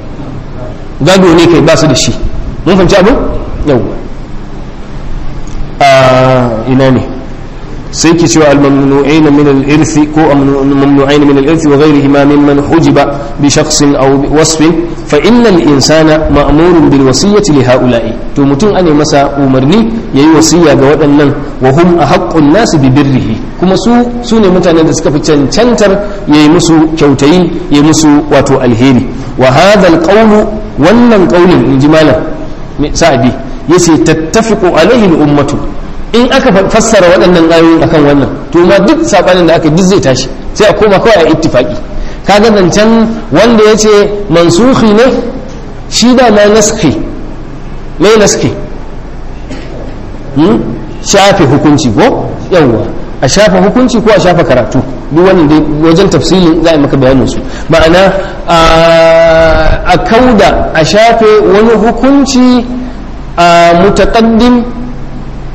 gado ne kai ba su da shi mun fahimci abin yawwa a ina ne sai ki cewa al-mamnu'ain min al-irth ko mamnu'ain min al-irth wa ghayrihima mimman hujiba bi shakhsin aw bi wasfin fa inna al-insana ma'murun bil wasiyyati li ha'ula'i to mutum ane masa umarni yayi wasiya ga waɗannan wa hum ahaqqun nas bi birrihi kuma su su ne mutanen da suka fi cancantar yayi musu kyautayi yayi musu wato alheri wa hadha al-qawlu wannan qawlin inji malam sa'adi yace tattafiqu alaihi al-ummatu in aka fassara waɗannan ayoyi akan wannan to ma duk sabanin da aka duk zai tashi sai a koma kawai a ittifaki kaga zancen wanda ya ce mansuhi ne shi da ma naski mai naski shafe hukunci ko yawwa a shafe hukunci ko a shafe karatu duk wannan dai wajen tafsilin za a maka bayanin su ma'ana a kauda a shafe wani hukunci a mutaqaddim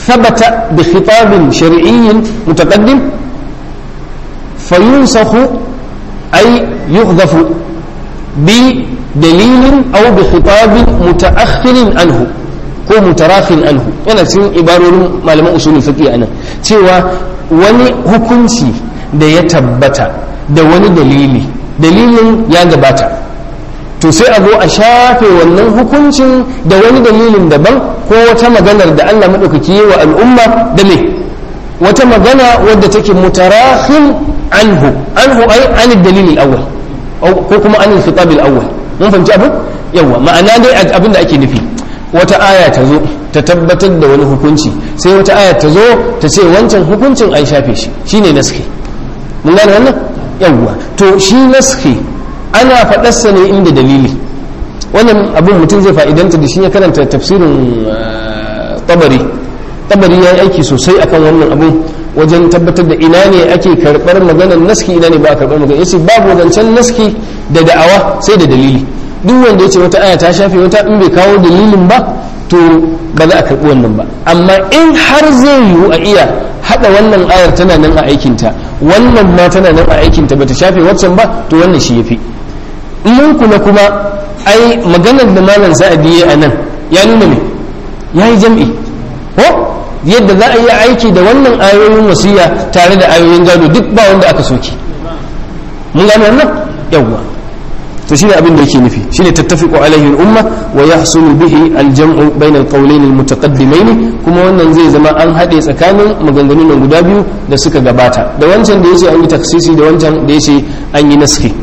thabata bi khitabin shar'iyyin mutaqaddim fayunsakhu ay yuhdhafu bi dalilin aw bi khitabin mutaakhirin anhu ko mutarakhin anhu yana cikin ibarorin malaman usulul fiqh anan cewa wani hukunci da ya tabbata da wani dalili dalilin ya gabata to sai a zo a shafe wannan hukuncin da wani dalilin daban ko wata maganar da Allah maɗaukaki yi wa al'umma da me wata magana wadda take mutarahin anhu anhu ai anil dalilin awwal ko kuma anil khitabil awwal mun fahimci abu yawa ma'ana dai abin da ake nufi wata aya ta zo ta tabbatar da wani hukunci sai wata aya ta zo ta ce wancan hukuncin an shafe shi shine naski mun gane wannan yawwa to shi naski ana faɗarsa ne inda dalili wannan abin mutum zai fa'idanta da shi ya karanta tafsirin tabari tabari ya yi aiki sosai akan wannan abin wajen tabbatar da ina ne ake karɓar maganar naski ina ne ba a karɓar maganar yace babu zancen naski da da'awa sai da dalili duk wanda ya ce wata aya ta shafe wata in bai kawo dalilin ba to ba za a karɓi wannan ba amma in har zai yiwu a iya haɗa wannan ayar tana nan a aikinta wannan ma tana nan a aikinta ba ta shafe waccan ba to wannan shi ya fi mun kula kuma ai maganar da malam sa'adi ya a nan ya nuna me ya yi jam'i ko yadda za a yi aiki da wannan ayoyin wasiya tare da ayoyin gado duk ba wanda aka soke mun gane wannan yawwa to shine abin da yake nufi shine tattafiqu alaihi al-umma wa yahsulu bihi al-jam'u bayna al-qawlayn al-mutaqaddimayn kuma wannan zai zama an hade tsakanin maganganun nan guda biyu da suka gabata da wancan da yace an yi taksisi da wancan da yace an yi naski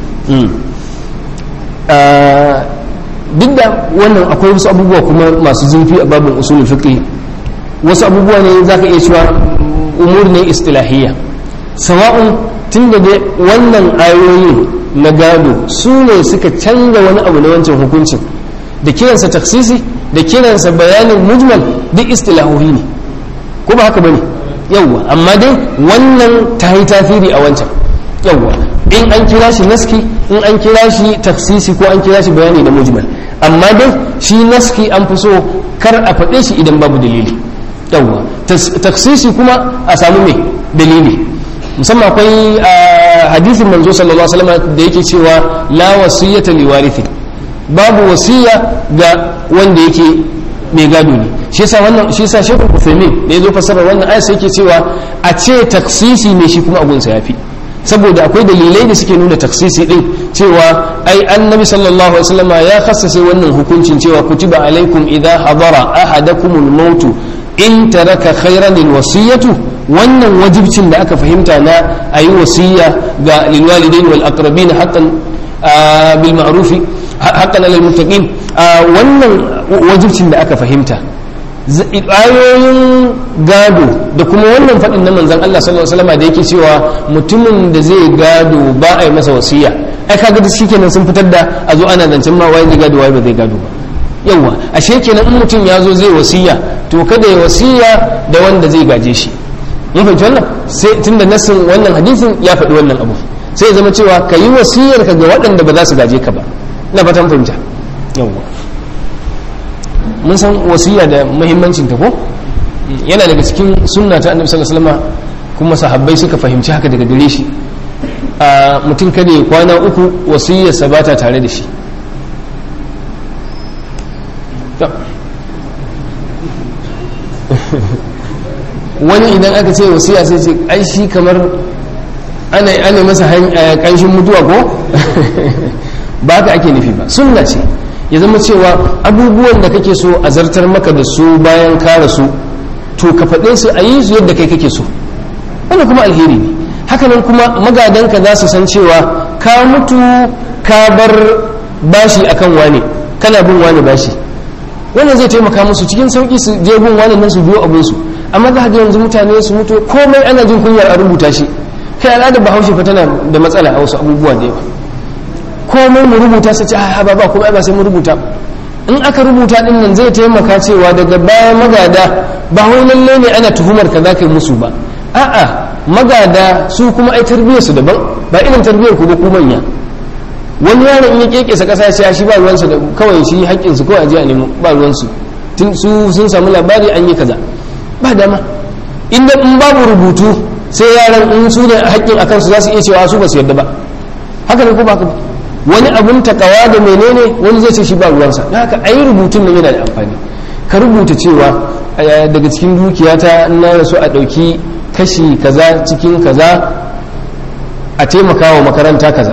duk da wannan akwai wasu abubuwa kuma masu zurfi a babin usulul fiqh wasu abubuwa ne zaka iya cewa umur ne istilahiyya sawa'un tunda dai wannan ayoyin na gado su ne suka canza wani abu na wancan hukuncin da kiransa taksisi da kiransa bayanin mujmal duk istilahohi ne ko ba haka bane yawwa amma dai wannan ta yi tasiri a wancan yawwa in an kira shi naski in an kira shi taksisi ko an kira shi bayani da mujmal amma dai shi naski an fi so kar a faɗe shi idan babu dalili yawwa taksisi kuma a samu mai dalili musamman akwai hadisin manzo sallallahu alaihi wasallam da yake cewa la wasiyata li warithi babu wasiya ga wanda yake mai gado ne shi yasa wannan shi yasa Sheikh Uthaymeen da yazo fasara wannan ayat sai yake cewa a ce taksisi ne shi kuma abun sa yafi saboda akwai dalilai da suke nuna taksisi din cewa ai annabi sallallahu alaihi wasallam ya khassase wannan hukuncin cewa kutiba alaikum idha hadara ahadakumul mautu in taraka khairan wasiyatu wannan wajibcin da aka fahimta na a yi wasiya ga lilwalidain wal aqrabin haqqan bil ma'ruf haqqan lil muttaqin wannan wajibcin da aka fahimta ayoyin gado da kuma wannan faɗin na manzon Allah sallallahu alaihi wasallam da yake cewa mutumin da zai gado ba a yi masa wasiya ai kaga da shikenan sun fitar da a zo ana zancen ma waye zai gado waye ba zai gado ba yawa ashe kenan in mutum ya zo zai wasiya to kada ya wasiya da wanda zai gaje shi mun fahimci wannan sai tunda nasin wannan hadisin ya faɗi wannan abu sai ya zama cewa ka yi wasiyar ka ga waɗanda ba za su gaje ka ba ina fatan fahimta yawa mun san wasiya da muhimmancin ta ko yana daga cikin sunna ta annabi sallallahu alaihi wasallam kuma sahabbai suka fahimci haka daga gare shi a mutum kada ya kwana uku wasiyarsa ba ta tare da shi wani idan aka ce wasiya sai ce ai shi kamar ana ana masa kanshin mutuwa ko ba ka ake nufi ba sunna ce ya zama cewa abubuwan da kake so a zartar maka da su bayan ka rasu to ka faɗe su a yi su yadda kai kake so wani kuma alheri ne hakanan kuma magadanka za su san cewa ka mutu ka bar bashi akan wane kana bin wane bashi wannan zai taimaka musu cikin sauki su je bin wani nan su biyo abin su amma za ga yanzu mutane su mutu komai ana jin kunyar a rubuta shi kai al'adar bahaushe fa tana da matsala a wasu abubuwa da yawa komai mu rubuta su ce a ba ba kuma ba sai mu rubuta in aka rubuta din nan zai taimaka cewa daga bayan magada ba wai lalle ne ana tuhumar ka za ka yi musu ba a'a magada su kuma ai tarbiyyar su daban ba irin tarbiyyar ku ba ku manya wani yaron in ya kekesa kasa ya shi ba ruwansa da kawai shi haƙƙin su kawai a je a nemo ba ruwansu tun su sun samu labari an yi kaza ba dama inda in babu rubutu sai yaran in su ne haƙƙin a kansu za su iya cewa su ba su yarda ba haka ne ko ba haka ba wani abun takawa da menene wani zai ce shi ba ruwansa da haka ayi rubutun nan yana da amfani ka rubuta cewa daga cikin dukiyata na rasu a ɗauki kashi kaza cikin kaza a taimaka wa makaranta kaza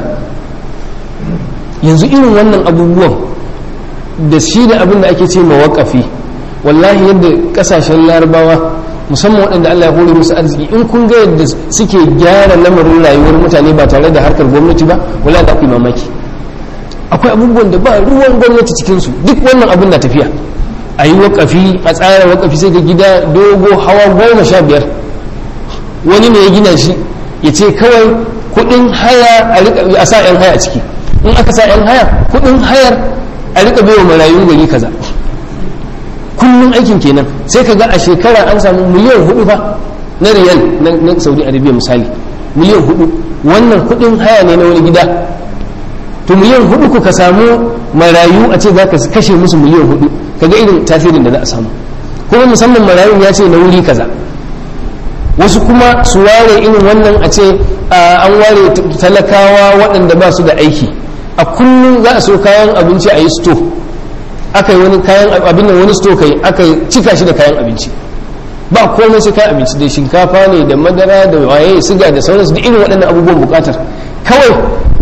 yanzu irin wannan abubuwan da shi da abin da ake ce mawakafi wallahi yadda kasashen larabawa musamman waɗanda Allah ya hore musu arziki in kun ga yadda suke gyara lamarin rayuwar mutane ba tare da harkar gwamnati ba wala da akwai mamaki akwai abubuwan da ba ruwan gwamnati cikinsu duk wannan abin na tafiya a yi wakafi a tsara wakafi sai ga gida dogo hawa goma sha biyar wani ne ya gina shi ya ce kawai kuɗin haya a sa 'yan haya ciki in aka sa 'yan haya kuɗin hayar a rika bai wa marayun gari kaza kullum aikin kenan sai ka ga a shekara an samu miliyan hudu fa na riyal na saudi arabia misali miliyan hudu wannan kudin haya ne na wani gida to miliyan hudu ku ka samu marayu a ce za ka kashe musu miliyan hudu ka ga irin tasirin da za a samu kuma musamman marayun ya ce na wuri kaza wasu kuma su ware irin wannan a ce an ware talakawa waɗanda ba su da aiki a kullum za a so kayan abinci a yi sto aka yi wani kayan abin nan wani sto kai aka cika shi da kayan abinci ba komai sai kayan abinci da shinkafa ne da madara da waye siga da sauransu da irin waɗannan abubuwan bukatar kawai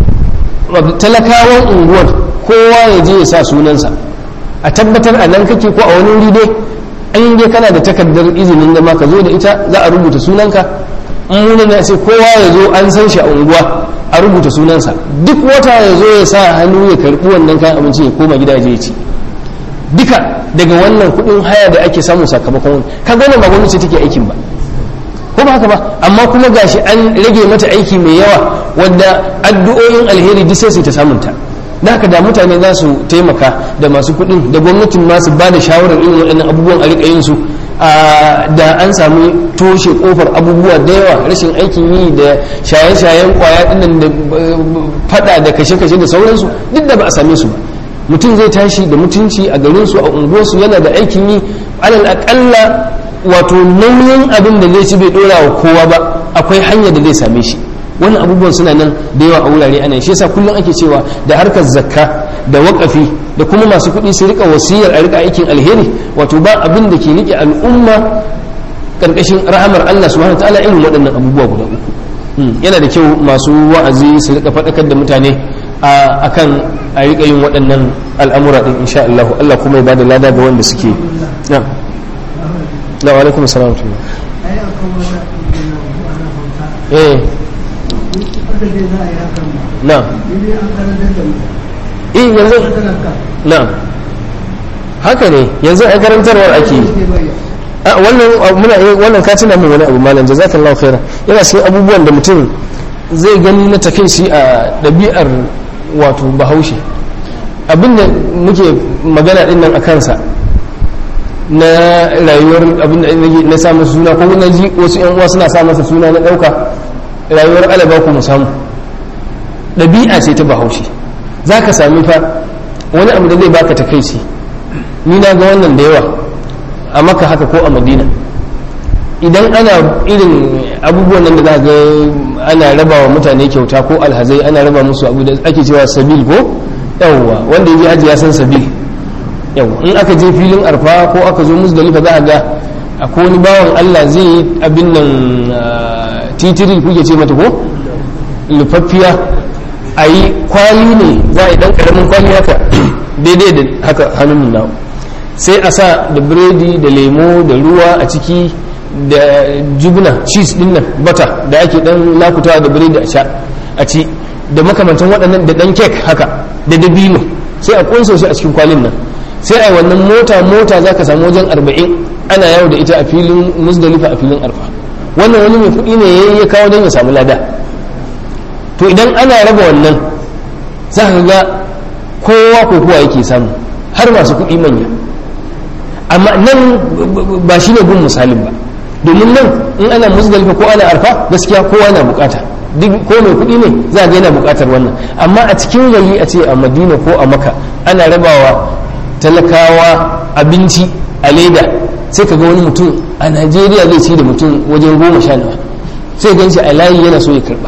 talakawan unguwar kowa ya je ya sa sunansa a tabbatar a nan kake ko a wani wuri dai an dai kana da takardar izinin da ma ka zo da ita za a rubuta sunanka in wani na sai kowa ya zo an san shi a unguwa a rubuta sunansa duk wata ya zo ya sa hannu ya karɓi wannan kayan abinci ya koma gida ya ci duka daga wannan kuɗin haya da ake samu sakamakon wani ka wannan ba gwamnati take aikin ba ko ba haka ba amma kuma gashi an rage mata aiki mai yawa wadda addu'o'in alheri duk sai su ta samunta da haka da mutane za su taimaka da masu kuɗin da gwamnatin masu ba da shawarar irin waɗannan abubuwan a riƙa yin su da an sami toshe kofar abubuwa da yawa rashin aikin yi da shaye-shayen kwaya ɗinnan da fada da kashe-kashe da sauransu duk da ba a same su ba mutum zai tashi da mutunci a garinsu a unguwarsu yana da aikin yi alal aƙalla wato nauyin abin da zai ci bai ɗora wa kowa ba akwai hanya da zai same shi wani abubuwan suna nan da yawa a wurare ana shi yasa kullum ake cewa da harkar zakka da waƙafi da kuma masu kuɗi su rika wasiyar a rika aikin alheri wato ba abin da ke rike al'umma karkashin rahamar Allah subhanahu ta'ala irin waɗannan abubuwa guda uku yana da kyau masu wa'azi su rika faɗakar da mutane akan a rika yin waɗannan al'amura din insha Allah Allah kuma ya bada lada ga wanda suke na'am na wa alaikum assalam eh na eh yanzu na haka ne yanzu a karantarwar ake yi wannan muna wannan ka tuna min wani abu malam jazakallahu khairan yana cikin abubuwan da mutum zai gani na takai shi a ɗabi'ar wato bahaushe abinda muke magana din nan a kansa na rayuwar abinda na sa masa suna ko na ji wasu yan uwa suna sa masa suna na ɗauka rayuwar alaba ku mu samu ɗabi'a ce ta bahaushe za ka sami fa wani abu da zai baka takaici ni na ga wannan da yawa a maka haka ko a madina idan ana irin abubuwan nan da za ga ana raba wa mutane kyauta ko alhazai ana raba musu abu da ake cewa sabil ko yawwa wanda ya je haji ya san sabil yawwa in aka je filin arfa ko aka zo musdalifa za a ga akwai wani bawan allah zai yi abin nan titiri kuke ce mata ko lufaffiya a yi kwali ne za a yi dan karamin kwali haka daidai da haka hannun nawa sai a sa da biredi da lemo da ruwa a ciki da jubna cheese din nan bata da ake dan lakutawa da biredi a sha a ci da makamantan waɗannan da dan kek haka da dabino sai a kunso shi a cikin kwalin nan sai a wannan mota mota za ka samu wajen arba'in ana yawo da ita a filin musdalifa a filin arfa wannan wani mai kuɗi ne ya kawo don ya samu lada to idan ana raba wannan za ka ga kowa ko kowa yake samu har masu kuɗi manya amma nan ba shi ne gun misalin ba domin nan in ana musdalifa ko ana arfa gaskiya kowa na bukata duk ko mai kuɗi ne za ga yana bukatar wannan amma a cikin gari a ce a madina ko a maka ana rabawa talakawa abinci a leda sai ka ga wani mutum a najeriya zai ci da mutum wajen goma sha nawa sai gan shi a layi yana so ya karba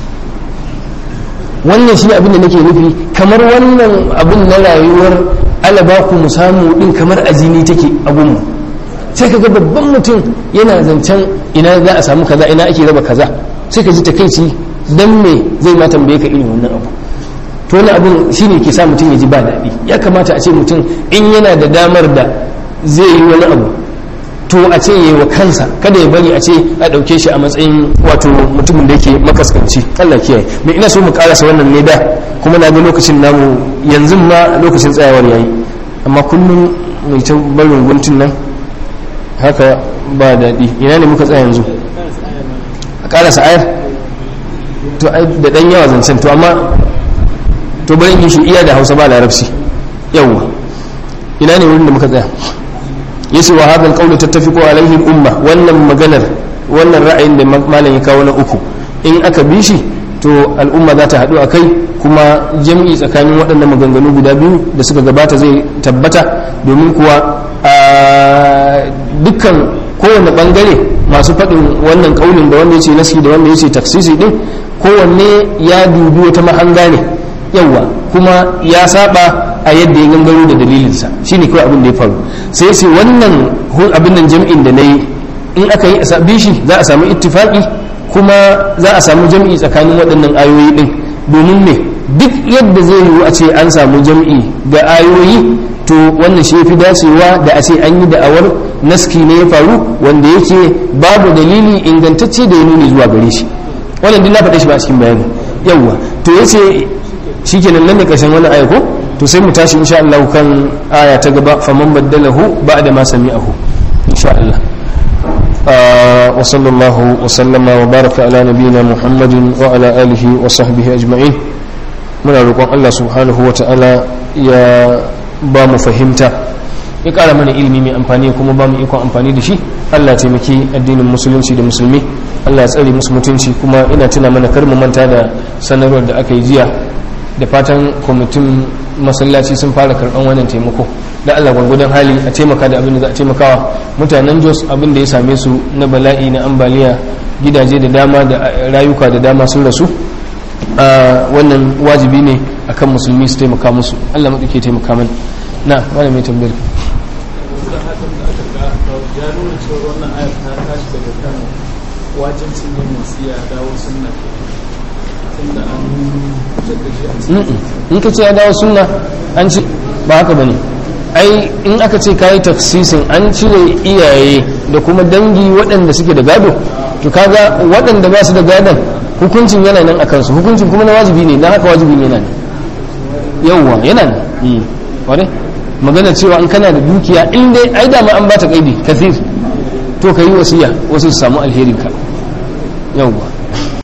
wannan shi abin da nake nufi kamar wannan abin na rayuwar alaba ku mu samu din kamar ajini take a gunmu sai ka ga babban mutum yana zancen ina za a samu kaza ina ake raba kaza sai ka ji takaici dan me zai ma tambaye ka irin wannan abu to wani abin shine ke sa mutum ya ji ba daɗi ya kamata a ce mutum in yana da damar da zai yi wani abu to a ce yi wa kansa kada ya bari a ce a ɗauke shi a matsayin wato mutumin da yake makaskanci Allah kiyaye me ina so mu karasa wannan ne da kuma na ga lokacin namu yanzu ma lokacin tsayawar yayi amma kullum mai ta barin guntun nan haka ba daɗi ina ne muka tsaya yanzu a karasa ayar to ai da ɗan yawa zancen to amma to bari in shi iya da hausa ba larabci yawwa ina ne wurin da muka tsaya yace wa hadal qawlu tattafiqu alaihi umma wannan maganar wannan ra'ayin da malam ya kawo na uku in aka bi shi to al'umma za ta haɗu a kai kuma jam'i tsakanin waɗannan maganganu guda biyu da suka gabata zai tabbata domin kuwa a dukkan kowane ɓangare masu faɗin wannan ƙaunin da wanda ya ce nasi da wanda ya ce taksisi ɗin kowanne ya dubi wata mahanga ne yawwa kuma ya saba a yadda ya gangaro da dalilinsa shine kawai abin da ya faru sai sai wannan abin nan jam'in da na yi in aka yi a shi za a samu ittifaqi kuma za a samu jam'i tsakanin waɗannan ayoyi ɗin domin me duk yadda zai yiwu a ce an samu jam'i ga ayoyi to wannan shi fi dacewa da a ce an yi da'awar naski ne ya faru wanda yake babu dalili ingantacce da ya nuni zuwa gare shi wannan duk na faɗe shi ba a cikin bayani yawwa to yace shikenan nan ne ƙarshen wannan aya ko to sai mu tashi insha Allah kan aya ta gaba faman baddalahu ba'da ma sami'ahu insha Allah wa sallallahu wa sallama wa baraka ala nabiyyina Muhammadin wa ala alihi wa sahbihi ajma'in muna roƙon Allah subhanahu wa ta'ala ya ba mu fahimta ya ƙara mana ilimi mai amfani kuma ba mu ikon amfani da shi Allah taimaki addinin musulunci da musulmi Allah ya tsare musu mutunci kuma ina tuna mana kar mu manta da sanarwar da aka yi jiya da fatan kwamitin masallaci sun fara karɓar wannan taimako da Allah gwargwadon hali a taimaka da abin da za a taimakawa mutanen jos abin da ya same su na bala'i na ambaliya gidaje da dama da rayuka da dama sun rasu a wannan wajibi ne akan musulmi su taimaka musu Allah maɗauke taimaka mana na wani mai tambayar
ya nuna cewa wannan ayar ta tashi daga kan wajibcin yin wasiya dawo sunna tunda an
in ka ce ya dawo sunna an ci ba haka bane ai in aka ce kayi tafsisin an cire iyaye da kuma dangi waɗanda suke da gado to kaga waɗanda ba su da gadon hukuncin yana nan a kansu hukuncin kuma na wajibi ne na haka wajibi ne nan yauwa yana nan wane magana cewa an kana da dukiya in dai ai dama an ba ta kaidi kathir to ka yi wasiya wasu su samu alherin ka yauwa